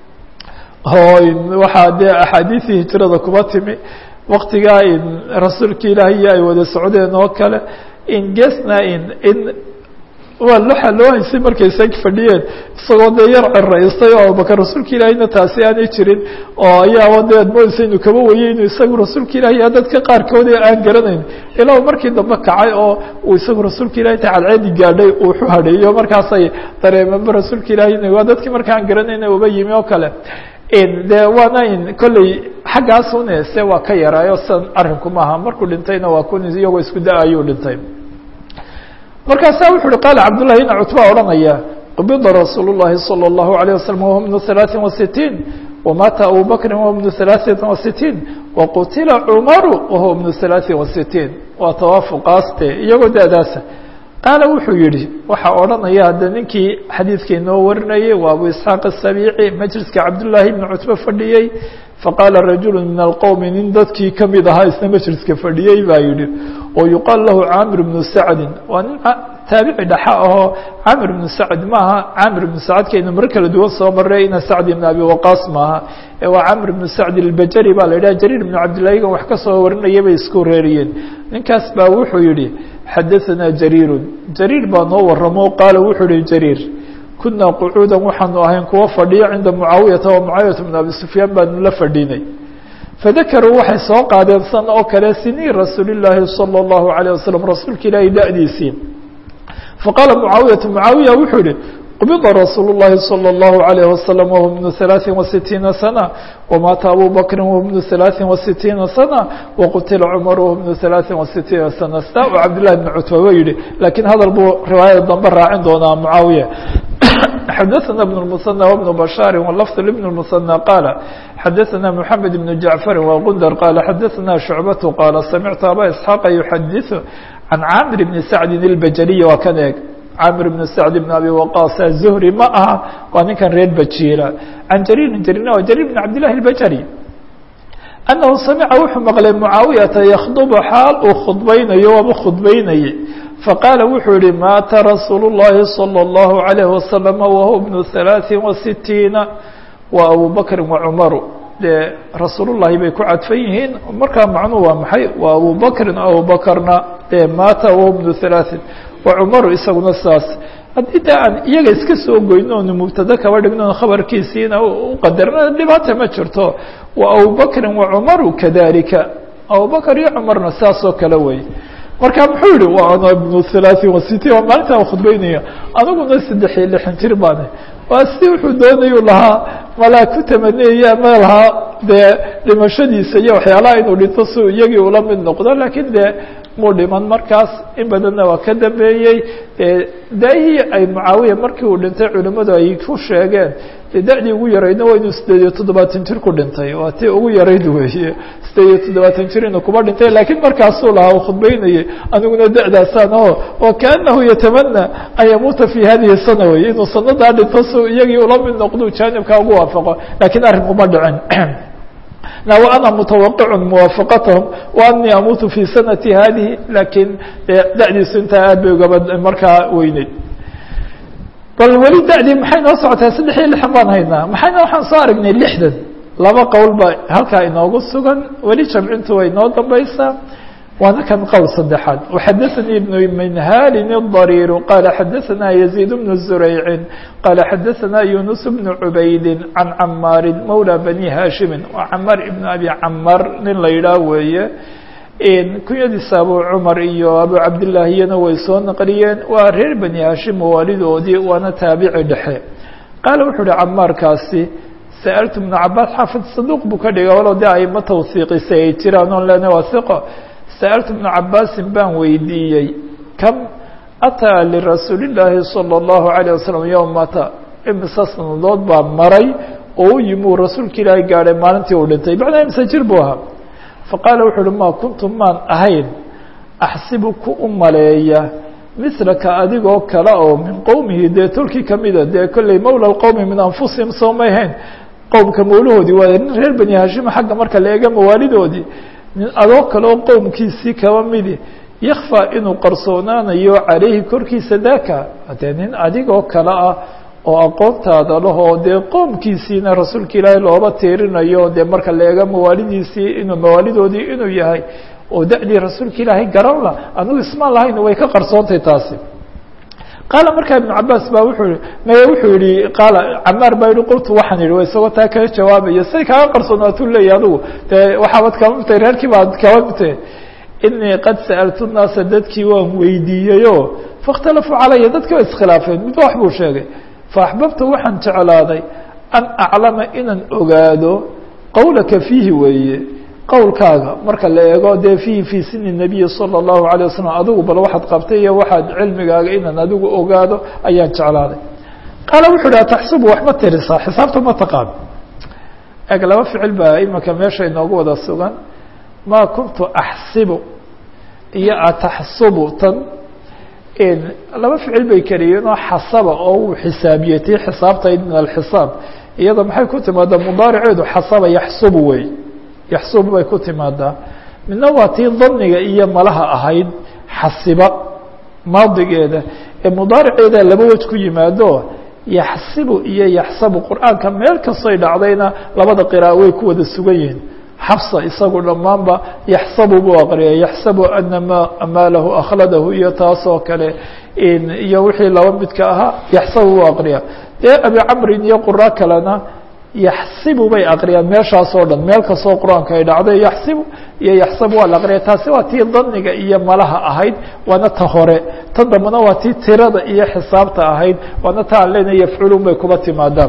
waxaa dee axaadiisii hijirada kuba timi waktigaa in rasuulka ilaahiyo ay wada socdeen oo kale in gesna in in waa waxa loo haysay markay sag fadhiyeen isagoo dee yar ceraystay oo abubakar rasuulka ilaahiyna taasi aanay jirin oo ayaaba dee ad moodeysa inuu kaba wayey inuu isagu rasuulka ilahiya dadka qaarkood aan garanayn ilaa markii dambe kacay oo uu isagu rasuulka ilahi ta cadceedi gaadhay uu xu hadheeyo markaasay dareemeenba rasuulka ilahi waa dadkii marka aan garanayna uba yimi oo kale de waana in kolley xaggaas une se waa ka yaraayo san arrinku maaha markuu dhintayna waa kun iyagoo isku da ayuu dhintay markaasa wuxu uhi qaala cabdullahi ina cutba odhanaya qubida rasuul الlahi salى الlahu عalيه waslm wahuwa bnu ثalaaثin وasitiin wamaata abu bakri wahuwa bnu ثalaaثin وasitiin waqutila cumaru wahuwa bnu ثalaaثin وasitiin waa tawaafuqaaste iyagoo da'daasa qaala wuxuu yihi waxaa odhanaya hadda ninkii xadiidka inoo warinayay waa abu isxaaq الsabiici majliska cabdullaahi bni cutbe fadhiyey faqaala rajulu min alqowmi nin dadkii kamid ahaa isna majliska fadhiyey baa yihi oo yuqaal lahu caamir bnu sacdin waa nin taabici dhaxa ahoo caamir bnu sacd maaha caamir bnu sacadkaynu mar kala duwan soo maray ina sacd ibn abi waqaas maaha ee waa caamir bnu sacd albajari baa la yidhaha jariir ibnu cabdillahigan wax ka soo warinaya bay isku reeriyeen ninkaas baa wuxuu yihi xadaثana jariiru jariir baa noo waramo qaala wuxuu yihi jariir kunaa qucuuda waxaanu ahayn kuwa fadhiyo cinda mucaawiyata wa mucaawiyata bn abi sufyaan baanu la fadhinay fadakaruu waxay soo qaadeen san oo kale sinii rasuuli llaahi salى اllahu عalيه wasalam rasuulka ilaahi da'diisii faqaala mucaawiyatu mucaawiya wuxuu yihi qubida rasuul الlahi salى الlahu عalيه wasalam wahuwa bnu ثalaaثin وasitiina sana wamaata abu bakri wahuwa bnu ثalaaثin وasitiina sana waqutila cumar wahuwa bnu ثalaaثin وasitiina sana staa u cabdillahi bn cutba wa yihi lakiin hadal buu riwaayada dambe raacin doonaa mucaawiya xadaثna بن المثنى وبن بشhاaر ولفظ لبن المثنى قال xadaثna محamed بن جaعفر وغندر قال xadaثna شhuعبة قال سمعت abا إسحاq يحadiث عن cاmر بن سعد البجري waa kan eeg cاmر بن سعد بن أبي وقاص الزهري ma aha waa ninkan reer bجيرa عن جرير جrيr جرير بن عبد الله البجري أنه سمع wuxuu مqلay معaaويةa يkخdب xaal uu khudbaynayo waaba khudbaynayay faqaala wuxuu yihi maata rasuulu الlahi salى الlahu عalيه wasalam wahuwa bnu ثalaaثin وasitiina wa abu bakri wacumaru dee rasuulullahi bay ku cadfan yihiin markaa macnuhu waa maxay waa abu bakrin abu bakrna dee maata wahuwa bnu ثalaaثin wacumaru isaguna saas haddii de aan iyaga iska soo goyno onu mubtado kaba dhigno khabarkiisiina uqadarna dhibaata ma jirto wa abu bakrin wacumaru kadalika abu bakr iyo cumarna saas oo kale wey marka muxuu yihi wa ana bnu halaaثin wasitiin waa maalintaa khudbeynaya aniguna saddex iyo lixan jir baane waa si wuxuu doonayu lahaa malaa ku tamaniyaya ma lahaa dee dhimashadiisa iyo waxyaalaha inuu dhinto si iyagii ula mid noqdo lakiin de muu dhiman markaas in badanna waa ka dambeeyey daahii ay mucaawiya markii uu dhintay culimmadu ay ku sheegeen dee da-dii ugu yaraydna waa inuu sideed iyo toddobaatan jir ku dhintay waa tii ugu yarayd weeye sideed iyo toddobaatan jir inuu kuba dhintay laakiin markaasuu lahaa uu khudbeynayay aniguna da-daasaan o wa kaanahu yatamana an yamuuta fi hadihi sana wey inuu sanadaa dhinto si iyagii ula mid noqdo jaanibkaa ugu waafaqo lakiin arrinkuma dhicin وأنا متوقع موافقتهم وأني أmuت في سنة hadiه lakiin dadiisu intaa aad bay ugaba markaa weyneyd bal weli dadii maxay noo socotaa saddex iyo lixan baan haynaa maxayna waxaan soo aragnay lixdan laba qowl ba halkaa inoogu sugan weli jamcintu way noo dambaysaa waana kan qowl saddexaad وxadaثnي بن minhali الضرير qال xadaثna يزيد بن زريع qال xadaثna يuنس بن عubayd عan cmاar mولى بني hاشhimi cmاr بن أbي cmاr nin la yidhaah weeye kunyadiisa abu cmar iyo abu cabdالlah iyana way soo naqliyeen waa reer bني hashim waalidoodii waana taabici dhexe qaal wuxuu uhi cmaarkaasi sألت بن cabاs xaafid صaduq buu ka dhiga walow de ayma tawsiiqisay ay jiraan on lena waa ثiqo sألت بن cabاsin baan weydiiyey كم أtىa لرasuuل اللaahi صلى الله عليه وسلم يومta imise sanadood baa maray oo u yimi uu rasuulka ilaahay gaadhay maalintii uu dhintay macnaa imise jir buu ahaa faqaala wuxu uhi ma kuntu maan ahayn أxsibu ku u maleeya mislaka adigoo kale oo min qowmihi dee tolkii kamida dee kolley mawla qowmi min anfusihim soo may hayn qowmka mawlahoodii waa nin reer bani hashim xagga marka la eega mawaalidoodii nin adoo kale oo qowmkiisii kaba midi yakfى inuu qarsoonaanayo calayhi korkiisa daka dee nin adigoo kale ah oo aqoontaada lahoo dee qoomkiisiina rasuulka ilaahay looba tiirinayo dee marka la eega mawaalidiisii inuu mawaalidoodii inuu yahay oo da-dii rasuulka ilaahay garan la anigu ismaan lahayn way ka qarsoontay taasi qaala markaa ibnu cabaas baa wuxuu i maye wuxuu yihi qaala camaar baa yihi qultu waxaan yihi isagoo taa kaga jawaabaya say kaaga qarsoonaatuu leeyahy adigu dee waxaabad kaba mitay reerkii baad kaba mitay inii qad sa'altu naasa dadkii waan weydiiyeyo faاkhtalafuu calaya dadki waa iskhilaafeen midba wax buu sheegay faaxbabtu waxaan jeclaaday an aclama inaan ogaado qowlaka fiihi weeye qowlkaaga marka la eego dee fiihi fii sini الnabiyi salى الlahu عalيه wasalam adigu bal waxaad qabtay iyo waxaad cilmigaaga inaan adigu ogaado ayaan jeclaaday qaala wuxu uhi ataxsubu wax ma tirisaa xisaabta ma taqaan eg laba ficil baa imika meesha inoogu wada sugan ma kuntu axsibu iyo ataxsubu tan laba ficil bay keliyeen oo xasaba oo uu xisaabiyey tii xisaabtayd min alxisaab iyada maxay ku timaadaa mudaariceedu xasaba yaxsubu wey yaxsubu bay ku timaadaa midna waa tii daniga iyo malaha ahayd xasiba maadigeeda ee mudaariceeda laba wej ku yimaado yaxsibu iyo yaxsabu qur-aanka meel kastoy dhacdayna labada qira'a way ku wada sugan yihiin xafsa isagu dhammaanba yaxsabu buu aqriyay yaxsabu ana ma maalahu akhladahu iyo taasoo kale iyo wixii laba midka ahaa yaxsabu buu aqriya dee abi camrin iyo qura kalena yaxsibu bay aqriyaan meeshaas oo dhan meel kastoo qur-aanka ay dhacday yaxsibu iyo yaxsabu waa la aqriya taasi waa tii daniga iyo malaha ahayd waana ta hore tan dambena waa tii tirada iyo xisaabta ahayd waana ta aan leenahay yafculun bay kuba timaadaan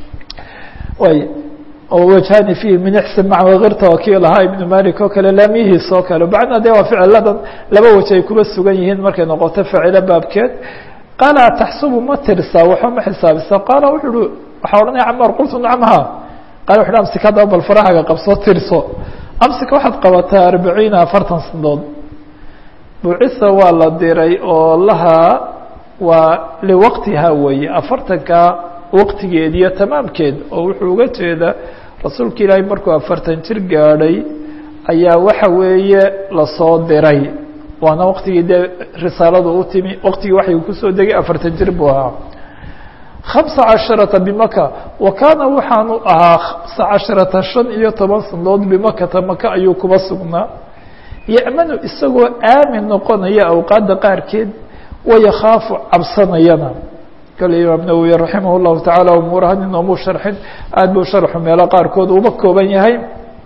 way wajhani fihi min ixsan maca wakirta waa kii lahaa ibnu malik oo kale laamihiis oo kale bacdna de waa ficiladan laba waj ay kuba sugan yihiin markay noqoto ficilo baabkeed qaala ataxsubu ma tirsaa waxba ma xisaabisa qaala wuxu uhi waxaa odhanaya camaar qultu nacamha qala wuxu uhi amsika haddaba bal farahaga qabso tirso amsika waxaad qabataa arbaciina afartan sanadood bucisa waa la diray oo lahaa waa liwaqtiha weeye afartanka waqtigeed iyo tamaamkeed oo wuxuu uga jeeda rasuulka ilaahay markuu afartan jir gaadhay ayaa waxa weeye lasoo diray waana waqtigii dee risaaladu u timi waqtigii waxay kusoo degay afartan jir buu ahaa hamsa casharata bimaka wa kaana waxaanu ahaa hamsa casharata shan iyo toban sanadood bimakata maka ayuu kuba sugnaa ya'manu isagoo aamin noqonaya awqaadda qaarkeed wayakhaafu cabsanayana kale imaam nawowi raximah llahu tacaala umuurahan inoomuu sharxin aad buu sharxu meelo qaarkood uba kooban yahay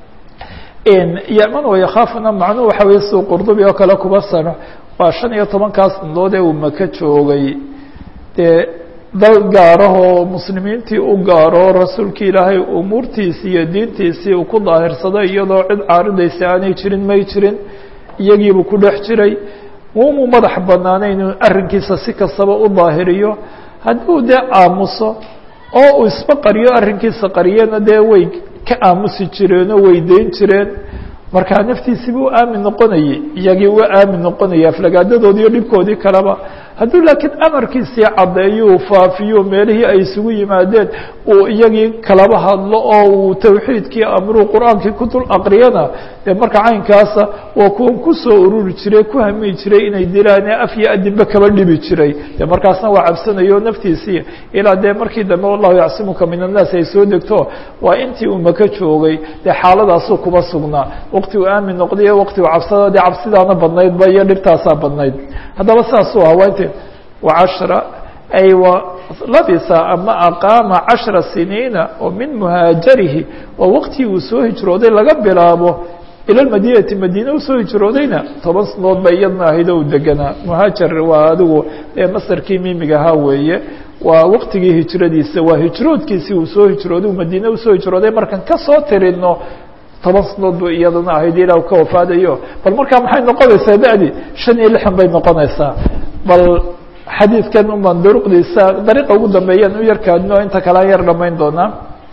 yaman wayakhaafuna macnuhu waxa weye suu qurdubi oo kale kuba sano waa shan iyo tobankaa sanadood ee uu maka joogay dee dal gaarahoo muslimiintii u gaaro rasuulka ilaahay umuurtiisii iyo diintiisii uu ku daahirsaday iyadoo cid caaridaysa aanay jirin may jirin iyagiibuu ku dhex jiray umuu madax banaanay inuu arrinkiisa si kastaba u daahiriyo hadduu dee aamuso oo uu isba qariyo arrinkiisa qariyana dee way ka aamusi jireen oo way dayn jireen markaa naftiisiiba u aamin noqonayay iyagii u aamin noqonaya aflagaadadoodii iyo dhibkoodii kaleba hadduu laakiin amarkiisii caddeeyo faafiyo meelihii ay isugu yimaadeen uu iyagii kalaba hadlo oo uu tawxiidkii amruu qur-aankii ku dul aqriyana dee marka caynkaasa waa kuwan kusoo ururi jiray ku hami jiray inay dilaan ee af iyo adinba kaba dhibi jiray de markaasna waa cabsanayo naftiisii ilaa dee markii dambe wallahu yacsimuka min annaas ay soo degto waa intii uu maka joogay dee xaaladaasuu kuba sugnaa waqti uu aamin noqday waqti uu cabsada dee cabsidaana badnaydba iyo dhibtaasaa badnayd haddaba saasuu ahaa waa inti wacashra ay labisa ama aqaama cashra siniina oo min muhaajarihi oo waqtigii uu soo hijrooday laga bilaabo ila madinati madiine usoo hijroodayna toban sanood ba iyadna ahayd oo u deganaa muhaajar waa adigu masarkii mimiga ahaa weeye waa waqtigii hijradiisa waa hijroodkiisii uu soo hijrooday madiine usoo hijrooday markaan kasoo tirino toban sanood bu iyadana ahayd ilaa ka wafaadayo bal markaa maxay noqonaysaa da'di shan iyo lixan bay noqonaysaa bal xadiidkan umaan duruqdiisa dariiqa ugu dambeeyaan u yarkaadno inta kale an yar dhamayn doonaa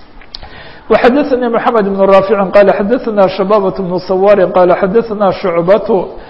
وxadثnي محamed بن رافع qال xadثna شhبابة بن صوار qال xadثna شعبة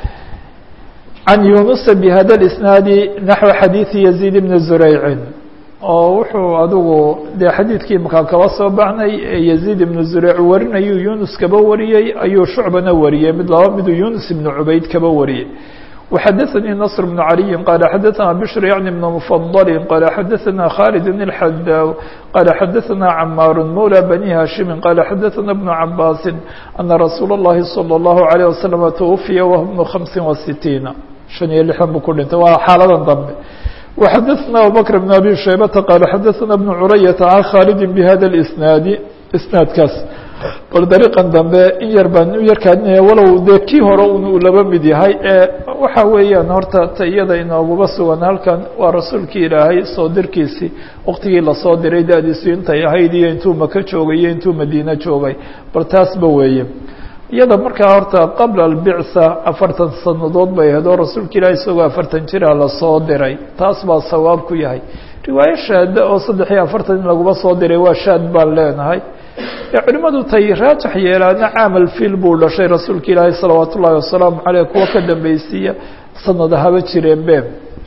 عن يuنس بhda الإسناaد نحو xadيiث يزيد بن زريع oo wuxuu adigu dee xadiidkii makaa kaba soo baxnay يزيد بن زريع warinayuu يuنس kaba wariyey ayuu شhuعبana wariyey mid laba miduu يuنس بن عubayd kaba wariyey وxadثnي نصر بن علي qال xadثna بشر يعني بن مفضل qال xadثna خالد بن الحdاw qال xadثna عmاr مولى بني هاشhم qال xadثna بن عباس أنa رsuuل اللhi صلى الله عليه وسلم توفya وهو بن خمس وستيiن شhan iyo لحan buu ku dhintay waa xaaladan dambe وxadثna أبوبكر بن أبي شhيبة qال xadثna بن عuرية عن khالد بhda الإسناaد isناadkaas bal dariiqan dambe in yar baan u yarkaadinaya walow dee kii hore un uu laba mid yahay ee waxa weeyaan horta ta iyada inooguba sugan halkan waa rasuulkii ilaahay soo dirkiisii waqtigii lasoo diray da-diisu intay ahayd iyo intuu maka joogay iyo intuu madiine joogay bal taasba weeye iyada markaa horta qabla albicsa afartan sanadood bay ahayd oo rasuulka ilaahay isagoo afartan jira lasoo diray taas baa sawaab ku yahay riwaayo shaada oo saddex iyo afartan in laguma soo diray waa shaad baan leenahay culimadu tay raajax yeelaana caamal fiil buu dhashay rasuulka ilaahay salawaat ullaahi wasalaamu caleyh kuwa ka dambeysiiya sanada haba jireen be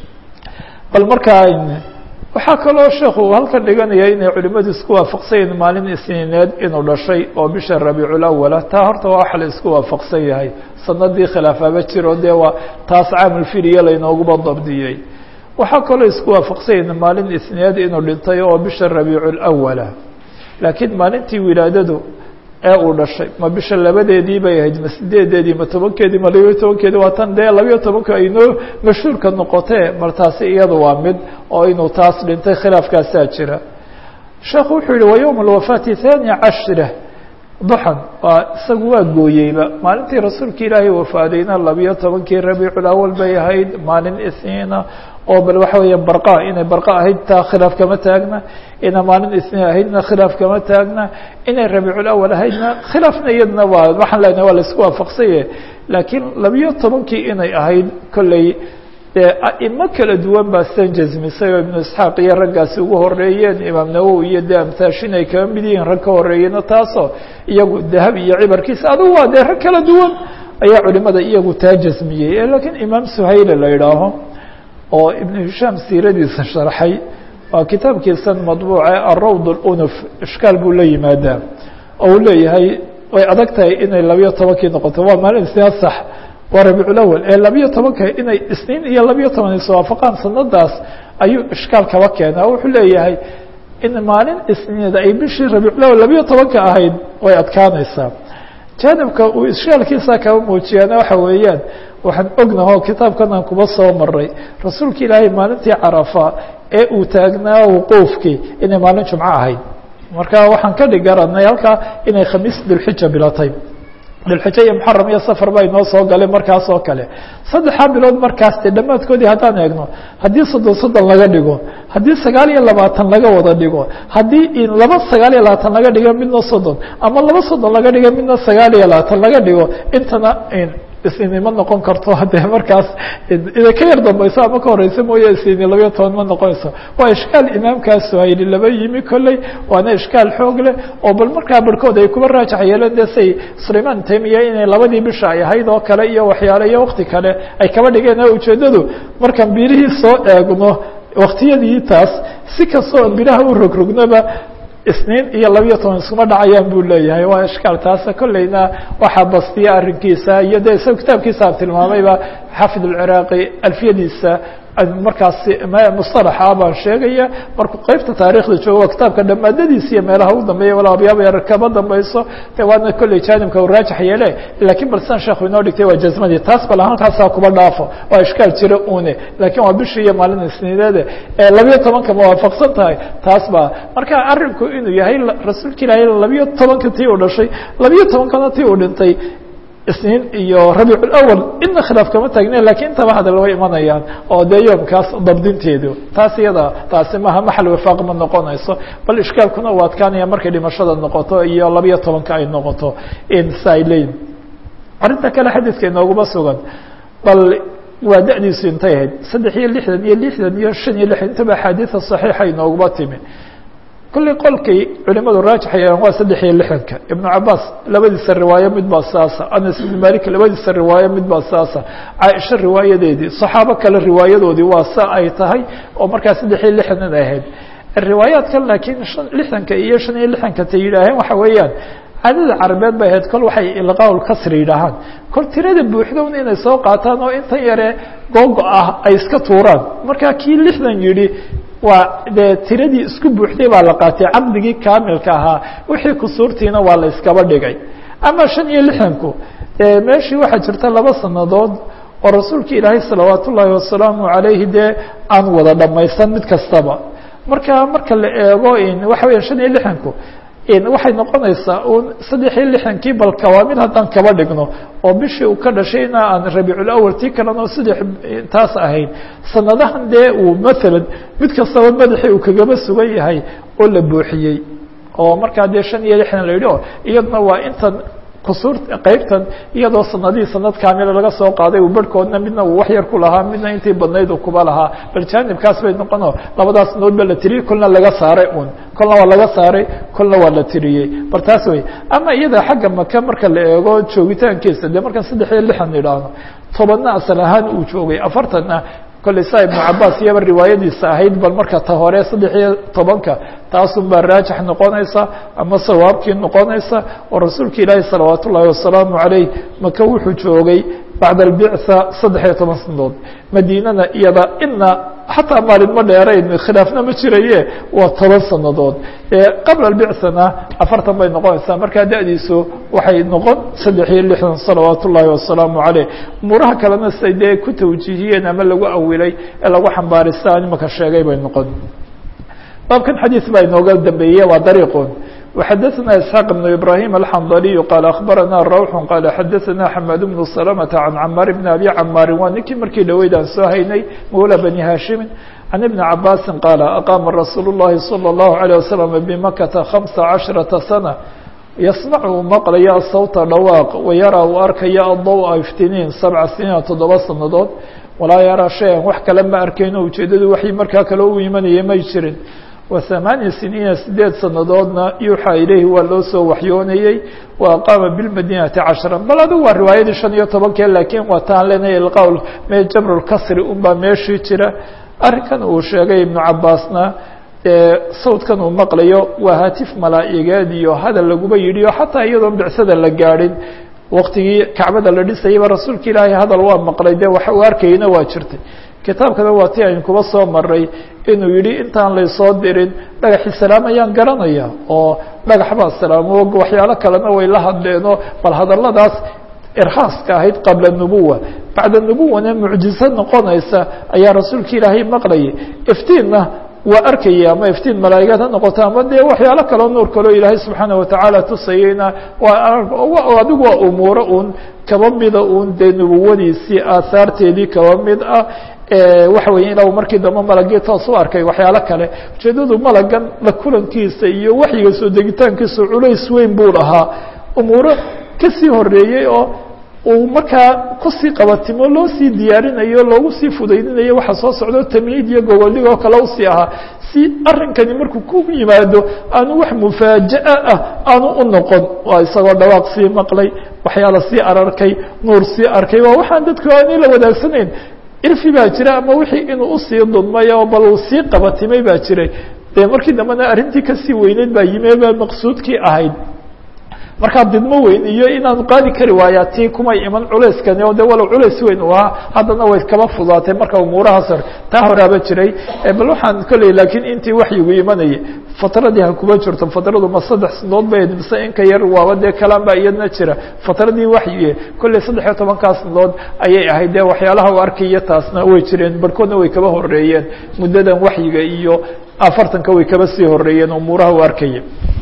bal markaa waxaa kaloo sheekhu halkan dhiganaya inay culimadu isku waafaqsanyahin maalin isniineed inuu dhashay oo bisha rabiicul awala taa horta waa waxa la isku waafaqsan yahay sanadii khilaafaba jiro dee waa taas caamal fiil iyo laynooguba dabdiyey waxaa kaloo isku waafaqsanyahin maalin isniineed inuu dhintay oo bisha rabiicul awala laakiin maalintii wilaadadu ee uu dhashay ma bisha labadeedii bay ahayd ma sideedeedii ma tobankeedii ma labayo tobankeedii waa tan dee labayo tobanka aynoo mashhuurka noqotee mar taasi iyada waa mid oo inuu taas dhintay khilaafkaasaa jira sheekhu wuxuu yihi wa yowma alwafaati thani cashra duxan waa isagu waa gooyeyba maalintii rasuulka ilaahay wafaadayna labiyo tobankii rabiicul awal bay ahayd maalin isniina oo bal waxa weeya barqa inay barqa ahayd taa khilaaf kama taagna inay maalin isniin ahaydna khilaaf kama taagna inay rabiicul awal ahaydna khilaafna iyadna waa waxaan leenahay waa la isku waafaqsanye laakiin labiyo tobankii inay ahayd kolley dee aimo kala duwan baa sidan jasmisay oo ibnu isxaaq iyo raggaasi ugu horeeyeen imaam nawowi iyo dee amtaashin ay kaba mid yihiin rag ka horeeyena taasoo iyagu dahab iyo cibarkiisa adugu waa dee rag kala duwan ayaa culimada iyagu taa jasmiyey laakiin imaam suhayla la idhaaho oo ibnu hishaam siiradiisa sharxay waa kitaabkiisan madbuuce arawd اlunuf ishkaal buu la yimaadaa oo uu leeyahay way adag tahay inay labiyo tobankii noqoto waa maalin isniin sax waa rabiicul awal ee labiyo tobanka inay isniin iyo labiyo toban iswaafaqaan sanadaas ayuu ishkaal kaba keena o wuxuu leeyahay in maalin isniinda ay bishii rabiicul awal labiyo tobanka ahayd way adkaanaysaa jaanibka uu ishkaalkiisa kaba muujiyaana waxa weeyaan waxaan ognaho kitaabkan aan kuba soo maray rasuulka ilaahay maalintii carafa ee uu taagnaa wuquufkii inay maalin jumco ahayd marka waxaan ka dhig garanay halkaa inay khamiis dilxija bilatay dilxija iyo muxaram iyo safar baa inoo soo galay markaas oo kale saddexaa bilood markaas de dhammaadkoodii haddaan eegno haddii soddon soddon laga dhigo haddii sagaal iyo labaatan laga wada dhigo haddii laba sagaal iyo labaatan laga dhigo midna soddon ama laba soddon laga dhigo midna sagaal iyo labaatan laga dhigo intana isini ma noqon karto dee markaas ida ka yar dambayso ama ka horeysa mooye isini labayo toban ma noqonayso waa ishkaal imaamkaasu hayli laba yimi kolley waana ishkaal xoog leh oo bal markaa barhkood ay kuba raajax yeeleen de say sulayman tamiya inay labadii bisha ay ahayd oo kale iyo waxyaale iyo wakti kale ay kaba dhigeen ujeedadu markaan birihii soo eegno waktiyadii taas si kastoo biraha u rogrognaba isniin iyo labiyo toban iskuma dhacayaan buu leeyahay waa ishkaal taasa kolleyna waxaa bastiya arrinkiisa iyo de isaga kitaabkiisa aan tilmaamayba xaafid alciraaqi alfiyadiisa markaasi mustalaxa baan sheegaya markuu qeybta taarikhda joogo waa kitaabka dhamaadadiisa iyo meelaha u dambeeya wala abyaaba yar kaba dambayso de waana kolley jaanibka u raajax yeele lakiin bal sidan sheekhu inoo dhigtay waa jazmadii taas bal halkaasaa kuba dhaafo waa ishkaal jira une lakiin waa bishii iyo maalin isniineede ee labiyo tobanka mawaafaqsan tahay taas baa marka arinku inuu yahay rasuulka ilaahay labiyo tobanka tii uu dhashay labiyo tobankana tii uu dhintay isniin iyo rabiic اlawal ina khilaaf kama taagnen lakiin intaba hadal way imanayaan oo dee yoomkaas dabdinteedu taas iyada taasi maha maxal wifaaq ma noqonayso bal ishkaalkuna u adkaanaya markay dhimashada noqoto iyo labiyo tobanka ay noqoto sa ay leeyihin arrinta kale xadiidka inooguma sugan bal waa da'diisu intay ahayd saddex iyo lixdan iyo lixdan iyo shan iyo lixdan intaba axaadiida صaxiixa inooguma timi kulley qolkay culimadu raajax yeelaan waa saddex iyo lixdanka ibnu cabaas labadiisa riwaayo mid baa saasa anas ibnu malik labadiisa riwaayo mid baa saasa caaisha riwaayadeedii saxaabo kale riwaayadoodii waa sa ay tahay oo markaa saddex iyo lixdan ay ahayd riwaayaadkan laakiin lixdanka iyo shan iyo lixdanka ta yidhaaheen waxa weeyaan caadada carabeed bay ahayd kol waxay ilqaaul kasri yidhaahaan kol tirada buuxdown inay soo qaataan oo intan yare googo ah ay iska tuuraan marka kii lixdan yidhi waa dee tiradii isku buuxday baa la qaatay caqdigii kaamilka ahaa wixii kusuurtiina waa la iskaba dhigay ama shan iyo lixdanku meeshii waxaa jirta laba sanadood oo rasuulka ilaahay salawaat ullaahi wasalaamu calayhi dee aan wada dhamaysan mid kastaba marka marka la eego waxa weya shan iyo lixdanku waxay noqonaysaa un saddex iyo lixdankii bal kawaamid haddaan kaba dhigno oo bishii uu ka dhashayna aan rabiiculawal tii kalena oo saddex taas ahayd sanadahan dee uu maalan mid kastaba madaxii uu kagaba sugan yahay oo la buuxiyey oo markaa dee shan iyo lixdan la yidhi o iyaduna waa intan kusuur qeybtan iyadoo sanadihii sanad kaamila laga soo qaaday uu barhkoodna midna uu wax yar ku lahaa midna intii badnayd uu kuba lahaa bal jaanibkaas bay noqono labadaas nood ba la tiriyey kolna laga saaray un kolna waa laga saaray kolna waa la tiriyey bal taas wey ama iyada xagga maka marka la eego joogitaankiisa dee markaan saddex iyo lixdan idhaahno tobanna asal ahaan uu joogay afartanna kolley saa ibnu cabaas iyaba riwaayadiisa ahayd bal marka ta hore saddex iyo tobanka taasun baa raajix noqonaysa ama sawaabkii noqonaysa oo rasuulka ilaahi salawaat ullaahi wasalaamu calayh maka wuxuu joogay bacda albictha saddex iyo toban sanadood madiinana iyada ina xataa maalin ma dheerayn khilaafna ma jiraye waa toban sanadood qabla albicthana afartan bay noqonaysaa markaa da'diisu waxay noqon saddex iyo lixdan salawaat ullaahi wasalaamu caleyh umuuraha kalena siay dee ku tawjiihiyeen ama lagu awilay ee lagu xambaarista imaka sheegay bay noqon baabkan xadiis baa inooga dambeeye waa dariiqun وxadثna isحاq بن ibrahيm الxandلي qال aخbarana rawx qال xadثna xmad بن سلمة عan cmاr بن abi cmاri waa ninkii markii dhaweyd aan soo haynay mawlى bني hashimi عan iبن cabاsi qاal aqama rasuul الlahi صلى الlaه عليه وsلم bmakata خaمسa caشhرaةa سنة yasmc uu maqlaya sawta dhawaaq wayaraa uu arkaya adضوءa iftiniin sabca siniina toddoba sanadood walaa yaraa shayan wax kale ma arkayno ujeedadu waxay markaa kale u imanaya may jirin وثamaaniya siniina sideed sanadoodna yuuxaa ilayhi waa loo soo waxyoonayey wa aqaama biاlmadinati cashra bal adigu waa riwaayadii shan iyo tobankee laakiin waa taan leenahay ilqawl me jabr اlkasri unbaa meeshii jira arrinkan uu sheegay ibnu cabaasna sawdkan uu maqlayo waa hatif malaa'igeed iyo hadal laguba yidhi o xataa iyadoon bicsada la gaadhin waktigii kacbada la dhisayaba rasuulka ilaahay hadal waa maqlay de wax uu arkayna waa jirtay kitaabkana waa ti aynu kuba soo maray inuu yidhi intaan laysoo dirin dhagaxi salaam ayaan garanaya oo dhagax baa salaamo waxyaalo kalena way la hadleenoo bal hadaladaas irhaaska ahayd qabla nubuwa bacda nubuwana mucjizo noqonaysa ayaa rasuulka ilaahay maqlayay iftiinna waa arkaya ama iftiin malaa'igaad ha noqoto ama dee waxyaalo kaleo nuur kaleo ilaahay subxaana watacaala tusayeyna waa adigu waa umuuro un kaba mida un dee nubuwadiisii aahaarteedii kaba mid ah waxa weya ila markii dambe malagii toos u arkay waxyaalo kale ujeedadu malagan la kulankiisa iyo waxyiga soo degitaankiisa culays weyn buu lahaa umuuro kasii horeeyey oo uu markaa kusii qabatimo loo sii diyaarinayo loogu sii fudaydinayo waxa soo socdo tamyiid iyo gogoldhig oo kale usii ahaa si arrinkani markuu ku yimaado aanu wax mufaaja'a ah aanu u noqon waa isagoo dhawaaq sii maqlay waxyaala sii ararkay nuur sii arkay waa waxaan dadku aanay la wadaagsaneyn irfi baa jira ama wixii inuu usii dudmay oo bal uu sii qabatimay baa jiray dee markii dambena arrintii kasii weyneyd baa yimi baa maqsuudkii ahayd markaa didmo weyn iyo inaanu qaadi kari waayaa tii kumay iman culeyskani oo de walow culeys weyn u ahaa haddana way kaba fudaatay marka umuurahaas hore taa horaaba jiray bal waxaan kolley laakiin intii waxyigu imanayay fatradii ha kuba jirto fatradu ma saddex sanadood bay mise inka yar waaba dee kalaan baa iyadna jira fatradii waxyige kolley saddex iyo tobankaa sanadood ayay ahayd dee waxyaalaha u arkaya taasna way jireen barhkoodna way kaba horeeyeen muddadan waxyiga iyo afartanka way kaba sii horeeyeen umuuraha u arkaya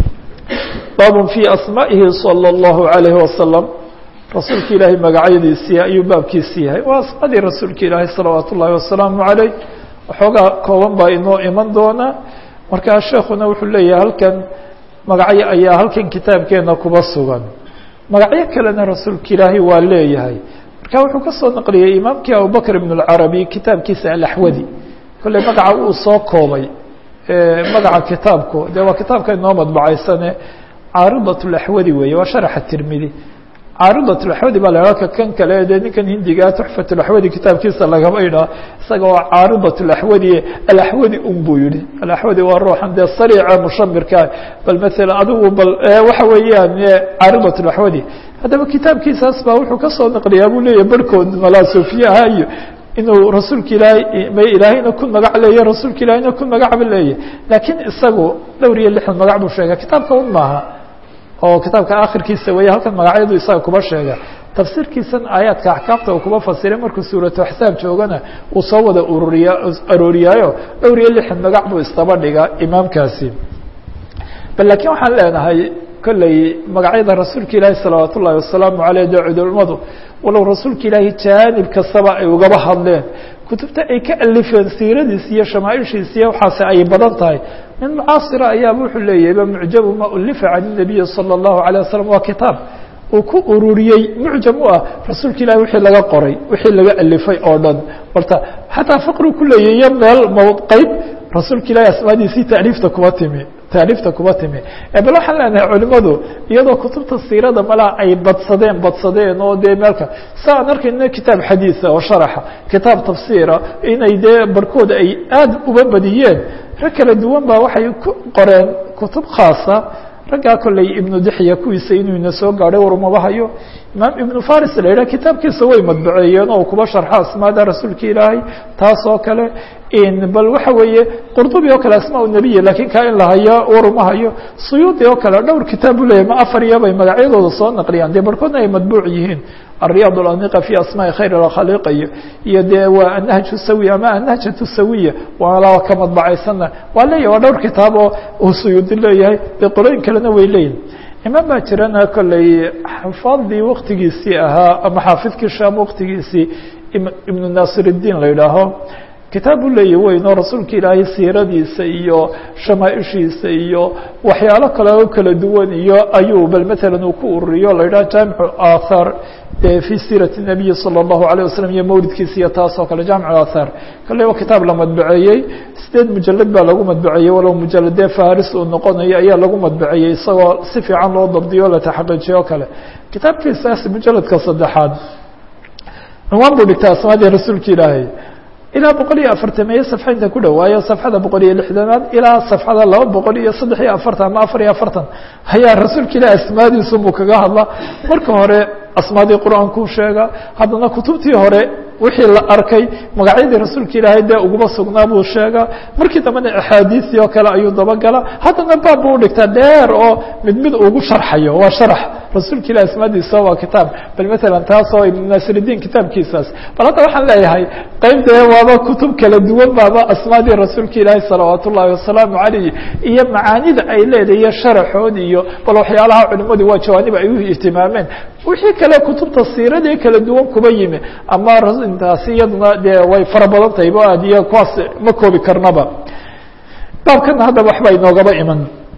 baab في asmaa'ihi salى الlahu عalayhi wasalam rasuulka ilaahay magacyadiisii ayuu baabkiisi yahay waa asmaadii rasuulka ilaahay salawaat ullahi wasalaamu عaleyh waxoogaa kooban baa inoo iman doona markaa sheekuna wuxuu leeyahay halkan magacyo ayaa halkan kitaabkeena kuba sugan magacyo kalena rasuulka ilaahay waa leeyahay marka wuxuu kasoo naqliyey imaamkii abubakr ibn اlcarabi kitaabkiisa alaxwadi kolley magaca uu soo koobay magaca kitaabku de waa kitaabka inoo madbacaysane caaridat اlaxwadi weeye waa sharaxa tirmidi caaridat اlaxwadi baa la ka kan kale dee ninkan hindigaa tuxfat اlaxwadi kitaabkiisa lagaba idhaa isaga waa caaridat اlaxwadi alaxwadi un buu yihi alaxwadi waa ruuxan dee sariica mushamirka bal maala adigu bal waxa weeyaan caaridat اlaxwadi haddaba kitaabkiisaas baa wuxuu kasoo naqliyaa buu leeyahy barhkood malaa sofiyaha iyo inuu rasuulka ilaahay ma ilaahayna ku magac leeya rasuulka ilaahayna ku magacba leeya laakiin isagu dhowr iyo lixdan magac buu sheega kitaabka un maaha oo kitaabka akhirkiisa weeye halkan magacyadu isaga kuba sheega tafsiirkiisan aayaadka axkaamta uu kuba fasiray markuu suuratu axsaab joogana uu soo wada ururiya arooriyaayo dhowr iyo lixdan magac buu isdaba dhigaa imaamkaasi bal laakiin waxaan leenahay kolley magacyada rasuulka ilaahi salawaat ullahi wasalaamu aleyh dee culimadu walow rasuulka ilaahi jaanib kastaba ay ugaba hadleen kutubta ay ka alifeen siiradiis iyo shamaaishiis iyo waxaase ay badan tahay min mucaasira ayaaba wuxuu leeyahayba mucjabu ma ulifa can الnabiyi salى الlahu عalيه wasalam waa kitaab uu ku ururiyey mucjam u ah rasuulka ilahi wixii laga qoray wixii laga alifay oo dhan horta xataa faqri ku leeyahy iyo meel mqeyb rasuulka ilahi asmaadiisii taaliifta kuba timi taaliifta kuba timi bal waxaan leenahay culimadu iyadoo kutubta siirada malaa ay badsadeen badsadeen oo dee meelka sa aan arkayna kitaab xadiisa oo sharaxa kitaab tafsiira inay dee barhkood ay aada uba badiyeen rag kala duwan baa waxay ku qoreen kutub khaasa raggaa kolley ibnu dixya kuwiisa inuu ina soo gaadhay warmaba hayo imaam ibnu faris la yidhah kitaabkiisa way madbaceeyeen oo kuba sharxo asmaada rasuulka ilaahay taas oo kale bal waxa weeye qurdubi oo kale asmaa nebiya lakiin kaa in la hayo waruma hayo suyuudi oo kale dhowr kitaab buu leyahy ma afar iyo bay magacyadooda soo naqliyaan dee barhkoodna ay madbuuc yihiin الرياض الأنiقة في أسماء khayر الkhليq iyo iyo de waa النهج السawي ama النهجة السawية waa ka madbacaysana waa leeyahy waa dhowr kitaab oo uu suyuudi leeyahay de qolooyin kalena way leeyihin imaam baa jirana kolley xafaadii waktigiisii ahaa ama xaafidkii sham waktigiisii iبن ناصir الdin la yidhaaho kitaab u leeyahy weyn oo rasuulka ilaahay siiradiisa iyo shamaaishiisa iyo waxyaalo kale oo kala duwan iyo ayuu bal mثalا uu ku ururiyo la yidhaha jaamiع athar في sيرة النبي صلى الله عليه وسلم iyo mawlidkiisa iyo taas oo kale jaamiع athar kale waa kitaab la madbaceeyey sideed mujalad baa lagu madbaceeyey walow mujaladee faris uu noqonayo ayaa lagu madbaceeyey isagoo si fiican loo dabdiyo la taxaqiijiyo o kale kitaabkiisaas mujaladka saddexaad cunwaan buu dhigtay asmaadii rasuulka ilaahay ilaa boqol iyo afartameeye safxa inta ku dhawaayo safxada boqol iyo lixdanaad ilaa safxada laba boqol iyo saddex iyo afartan ama afar iyo afartan ayaa rasuulka ilahi asmaadiisu buu kaga hadlaa marka hore asmaadii qur-aankuu sheega haddana kutubtii hore wixii la arkay magacyadii rasuulka ilaahay dee uguma sugnaa buu sheegaa markii dambena axaadiistii oo kale ayuu dabagala haddana baab buu udhigtaa dheer oo mid mid ugu sharxayo waa sharax rasuulka ilahi asmaadiisa waa kitaab bal matalan taas oo ibn naasiridiin kitaabkiisaas bal hadda waxaan leeyahay qeyb dee waaba kutub kala duwan baaba asmaadii rasuulka ilaahi salawaat ullaahi wasalaamu calayh iyo macaanida ay leedahay iyo sharaxood iyo bal waxyaalaha culimadu waa jawaanib ay u ihtimaameen wixii kale kutubta siiradii kala duwan kuba yimi ama intaasi iyaduna dee way fara badan tahay bo aad iyo kuwaas ma koobi karnaba baabkana haddaba waxba inoogaba iman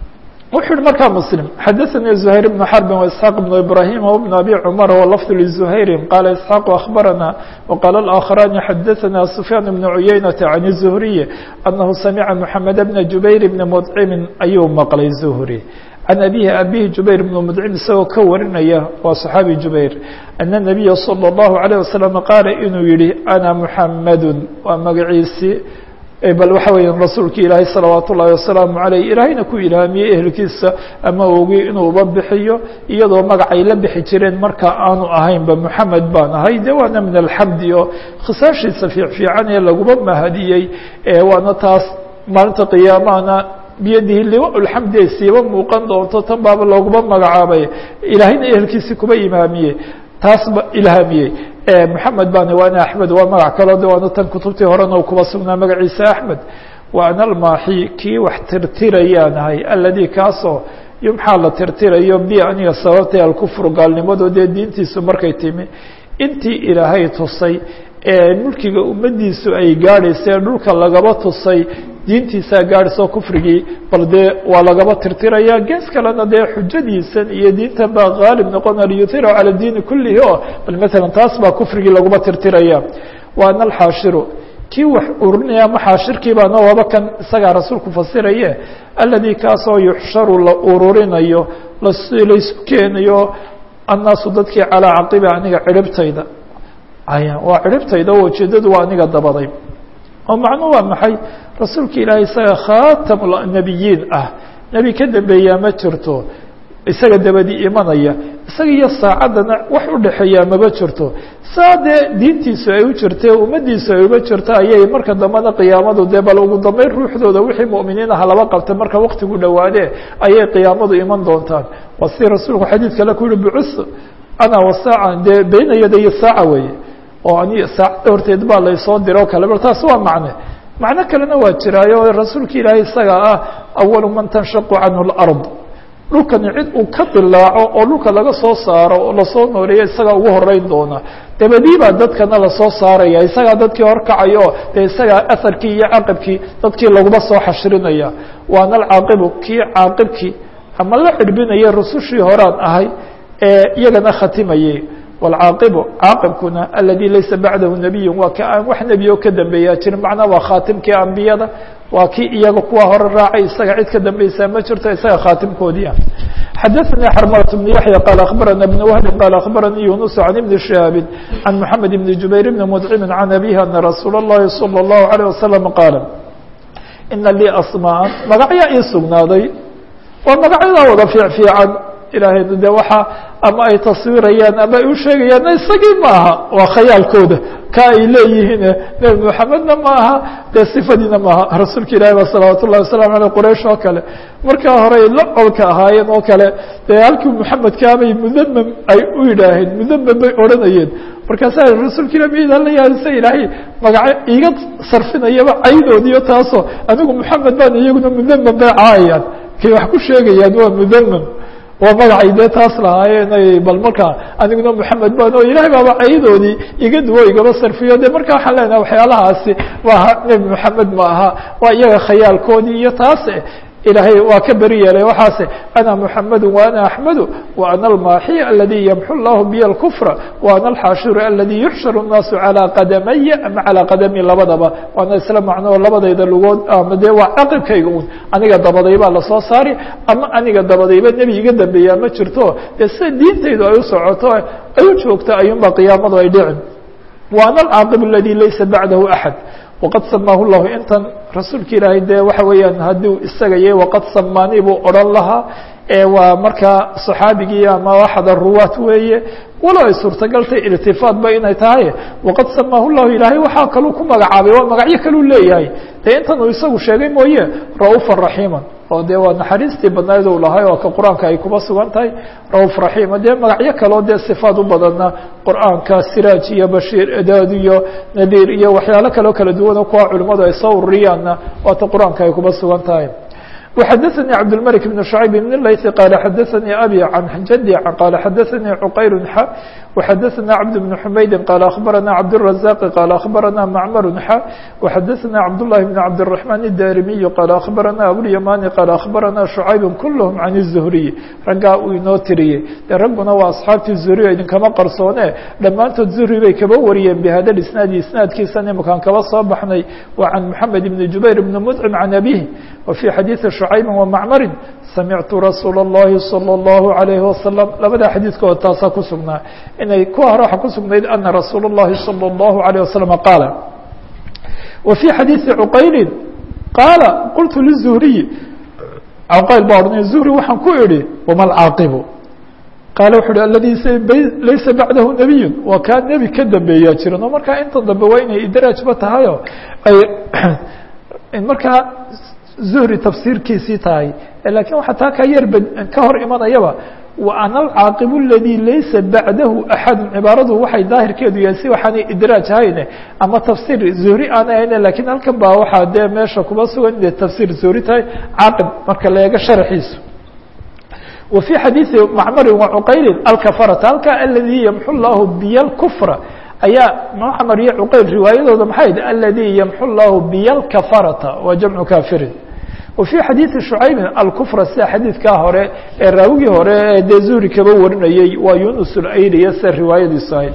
wuxuu yihi markaa mslim xadaثnii زhayr بن xرb وإسحاq بن إbrahيm وبن أbي cmر وlفظ لزhayri qala إسحاq أخbarana وqاla الآkخrاni xadaثna سfyاn بن عuyeynة عن الزهriي أنhu samca محamed بن جubayr بn مdcimi ayuu maqlay زهri can abihi abihi jubayr bnu mudcim isagoo ka warinaya waa صaxaabi jubayr ana الnabiya salى الlahu عalيه wasalam qaala inuu yihi ana muxamadu waa magaciisii bal waxa weya rasuulki ilaahay salawaat ullahi wasalaamu عaleyh ilaahayna ku ilhaamiyey ehelkiisa ama ogi inuu uba bixiyo iyadoo magacay la bixi jireen marka aanu ahaynba muxamed baan ahay de waana min alxamdi oo khisaashiisa fiicfiican ee laguma mahadiyey waana taas maalinta qiyaamahana biyadihi liwa lxamdi ay siiba muuqan doonto tan baaba looguma magacaabay ilaahayna ehelkiisii kuba imaamiyey taasba ilhaamiyey moxamed baan waana axmed waa magac kaloo de waana tan kutubtii horena kuba sugnaa magaciisa axmed wa ana almaaxi kii wax tirtirayaan ahay aladi kaasoo yumxaa la tirtirayo bi aniga sababtay alkufru gaalnimado dee diintiisu markay timi intii ilaahay tusay ee mulkiga ummadiisu ay gaadhaysa ee dhulka lagaba tusay diintiisaa gaadhayso kufrigii bal dee waa lagaba tirtiraya gees kalena dee xujadiisan iyo diintan baa haalib noqona liyuhira cala diini kulihi o bal masalan taas baa kufrigii laguma tirtiraya wa ana alxaashiru kii wax ururinaya ama xaashirkii baana waaba kan isagaa rasuulku fasiraye aladi kaasoo yuxsharu la ururinayo laysu keenayo annaasu dadkii calaa caqibi aniga ciribtayda waa ciribtayda oo ujeedadu waa aniga dabaday oo macnuhu waa maxay rasuulka ilaahay isaga khaatam nabiyiin ah nebi ka dambeeyaa ma jirto isaga dabadi imanaya isaga iyo saacaddana wax u dhexeeyaa maba jirto saa dee diintiisu ay u jirtee ummaddiisu ay uba jirto ayay marka dambena qiyaamadu dee bal ugu dambeyn ruuxdooda wixii mu'miniin aha laba qabtay marka waktigu dhowaadee ayay qiyaamadu iman doontaan waa si rasuulku xadiid kale ku yihi bucus ana wasaaca dee beyna yaday saaca weeye oo ani saacadda horteed baa laysoo diro kale bal taas waa macne macno kalena waa jiraayo rasuulka ilaahay isaga ah awalu man tanshaqu canhu lard dhulkani cid uu ka dilaaco oo dhulka laga soo saaro oo lasoo nooleeyo isagaa ugu horeyn doona dabadii baa dadkana lasoo saaraya isagaa dadkii horkacayo dee isagaa aharkii iyo caqibkii dadkii laguma soo xashrinaya waana alcaaqibu kii caaqibkii ama la cirbinaya rusushii horaan ahay ee iyagana khatimayay wاlcaaqibu caaqibkuna aladi laysa bacdahu nabiyu waa ka aan wax nebi oo ka dambeeyaa jirin macnaa waa khaatimkii ambiyada waa kii iyaga kuwa hore raacay isaga cid ka dambeysaa ma jirto isaga khaatimkoodii ah xadaثnي xrmlة بن yaحyى qال أخbarana بن وهب qال أخbaranii يuنس عن بن شهاaب عن محamed بن جubayr بن مdcم عن أbيه أنa رasuul الlahi صلى الله عليه وسلم qاaل ina lii asmاءa magacyaa ii sugnaaday waa magacyadaa wada fiic fiican ilaahaynu de waxa ama ay taswirayaan ama ay u sheegayaan isagii maaha waa khayaalkooda ka ay leeyihiin nebi moxamedna ma aha dee sifadiina maaha rasuulka ilahi ba salawaat ullahi wasalam aleyh quraysh oo kale markaa hore la colka ahaayeen oo kale dee halkii muxamedkaabay mudamam ay u yidhaaheen mudamam bay odhanayeen markaasaa rasuulka ilah miidaan la yaadisa ilaahay magaco iiga sarfinayaba caydoodiyo taasoo anigu moxamed baan iyaguna mudamam bay caayayaan kay wax ku sheegayaan waa mudamam waa magacay dee taas lahaayeen bal markaa aniguna moxamed baan oo ilahay baaba caydoodii iga duwo igaba sarfiyo de marka waxaan leenahay waxyaalahaasi maaha nebi moxamed ma aha waa iyaga khayaalkoodii iyo taas ilaahay waa ka beri yeelay waxaase ana muxamedu wa ana axmedu wa ana almaaxi aladi yamxu llahu biy اlkufra wa ana alxaashiru aladi yuxsharu الnaasu calىa qadamaya ama calىa qadami labadaba waana isla macno oo labadayda lugood ama dee waa caqibkayga un aniga dabaday baa lasoo saari ama aniga dabadayba nebi iga dambeeyaa ma jirto dee sida diintaydu ay u socoto ay u joogto ayuunba qiyaamadu ay dhicin wa ana alcaaqib aladi laysa bacdahu axad waqad samaahu llahu intan rasuulka ilaahay dee waxa weeyaan hadduu isaga yahay waqad samaanii buu odhan lahaa waa markaa صaxaabigii ama axad aruwaat weeye walow ay suurtagaltay irtifaadba inay tahay waqad samaahu llahu ilaahay waxaa kaluu ku magacaabay waa magacyo kaluu leeyahay dee intan uu isagu sheegay mooye ra'uufa raxiima oo dee waa naxariistii badnayd u lahay oo ka qur-aanka ay kuba sugan tahay ra'uuf raxiima dee magacyo kaloo dee sifaad u badana qur-aanka siraaj iyo bashiir edaad iyo nadiir iyo waxyaalo kaloo kala duwan kuwa culimmadu ay soo ururiyaanna waata qur-aanka ay kuba sugan tahay وxdثnي cبدالملك بن شhعيب بن الyث qال xdثnي أbي عن jدي qال xdثnي cqayr وxadثna cبد بن حmaydi qال أخبرna cبدالرزاq qال أخبرna معmر ح وxadثna cبداللhi بن cبدالرحمن الdاrمي qال أخبرna أبواليماني qال أخبرna شعyب كلهم عن الزهري raggaa uu inoo tiriyey de ragguna waa أصxaabtii زهري idinkama qarsoone dhammaantood زهري bay kaba wariyeen بhada الاسناaد isناadkiisa imkaan kaba soo baxnay wa عن محمد بن جuبير بن مدعم عن أبيه وفي xadيiثi شعyب ومعmر samictu rasuula الlahi salى الlahu عalayhi wasalam labadaa xadiidkood taasaa ku sugnaa inay ku hore waxa ku sugnayd ana rasuula الlahi salى الlahu عalيه wasalam qaala wa fي xadiiثi cuqayli qaala qultu liلzuhriyi cuqayl baa odhanay zuhri waxaan ku idhi wama alcaaqibu qaala wuxu uhi aladi laysa bacdahu nebiyu waa kaa nebi ka dambeeyaa jiran oo markaa inta dambe waa inay idraajba tahayo ay markaa zuhri tafsiirkiisii tahay lakin waxaa taa ka yar ka hor imanayaba wa ana alcaaqibu aladi laysa bacdahu axadu cibaaradu waxay daahirkeedu yahay si waxaanay idraaj hayne ama tafsiir zuhri aan ahayne lakin halkan baa waxaa dee meesha kuba sugan inay tafsiir zuhri tahay caaqib marka la eego sharxiisu wa fي xadiiثi macmari wa cuqayli alkafarata halkaa aladi yamxu llahu biy اkfra ayaa macmar iyo cuqayl riwaayadooda maxay idhi aladi yamxu llahu biy اlkafarata waa jamcu kafirin وفي xadيiثi شhucayb alkfra sida xadiidkaa hore ee raawigii hore ee dee zuhri kaba warinayey waa yunus اlayliya sida riwaayadiisu ahayd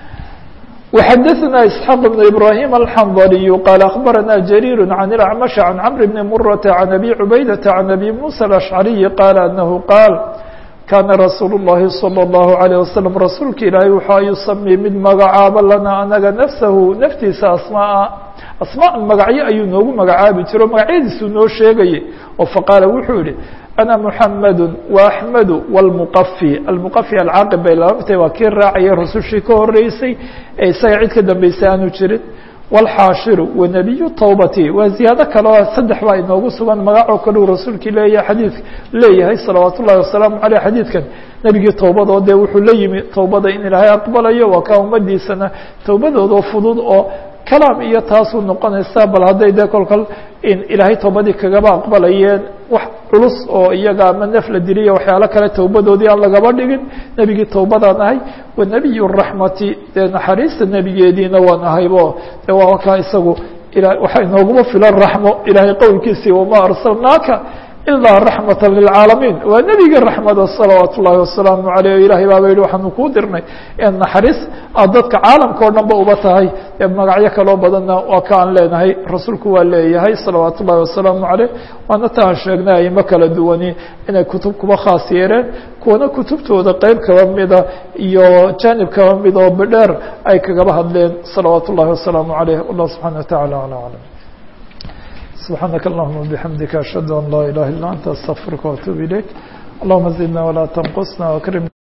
وxadثna isحاq بن ibrahيm الxandلي qال أخbarana جرير عن الأعمش عن cمر بن mرة عن أbي عubayدة عن أbي موسى الأشعري qال أنه qاal kaana rasuul الlahi salى الlahu عalيه waslم rasuulka ilaahay waxaa yusamii mid magacaabo lana anaga nafsahu naftiisa asmaa asmaa magacyo ayuu noogu magacaabi jiro magacyadiisuu noo sheegayay oo faqaala wuxuu yihi ana muxamadu وaxmedu wاlmuqafi almuqafi alcaaqib bay laabamtay waa kii raacaya rasushii ka horeysay ee isaga cid ka dambeysay aanu jirin wاlxaashiru wanabiyu towbati waa ziyaado kale oo saddex baa inoogu sugan magacoo kale uu rasuulkii leeyahay xadiid leeyahay salawaat ullahi wasalaamu aleyh xadiidkan nebigii towbada oo dee wuxuu la yimi towbada in ilaahay aqbalayo waa kaa ummadiisana towbadoodoo fudud oo kalaam iyo taasuu noqonaysa bal hadday dee kolkol in ilaahay towbadii kagaba aqbalayeen wax culus oo iyaga ama naf la diliya waxyaalo kale towbadoodii aan lagaba dhigin nebigii towbadaan ahay wa nebiy raxmati dee naxariista nebigeediina waan ahaybo de waa kaa isagu waxaa inooguma filan raxmo ilaahay qowlkiisii wamaa arsalnaaka ilaa raxmata lilcaalamiin waa nebigii raxmada salawaat ullaahi wasalaamu aleyh ilahay baaba yihi waxaanu kuu dirnay naxariis aad dadka caalamka o dhan ba uba tahay ee magacyo kaloo badanna waa ka aan leenahay rasuulku waa leeyahay salawaat ullahi wasalaamu aleyh waana ta aan sheegnay aimo kala duwani inay kutub kuba khaas yeereen kuwana kutubtooda qeyb kaba mida iyo janib kaba mid oo bidheer ay kagaba hadleen salawaat ullahi wasalaamu aleyh allah subxana wa tacala ala aclam سبحانك اللهم وبحمدك أشهد أن لا إله إلا أنت أستغفرك وأتوب إليك اللهم زدنا ولا تنقصنا وأكرمنا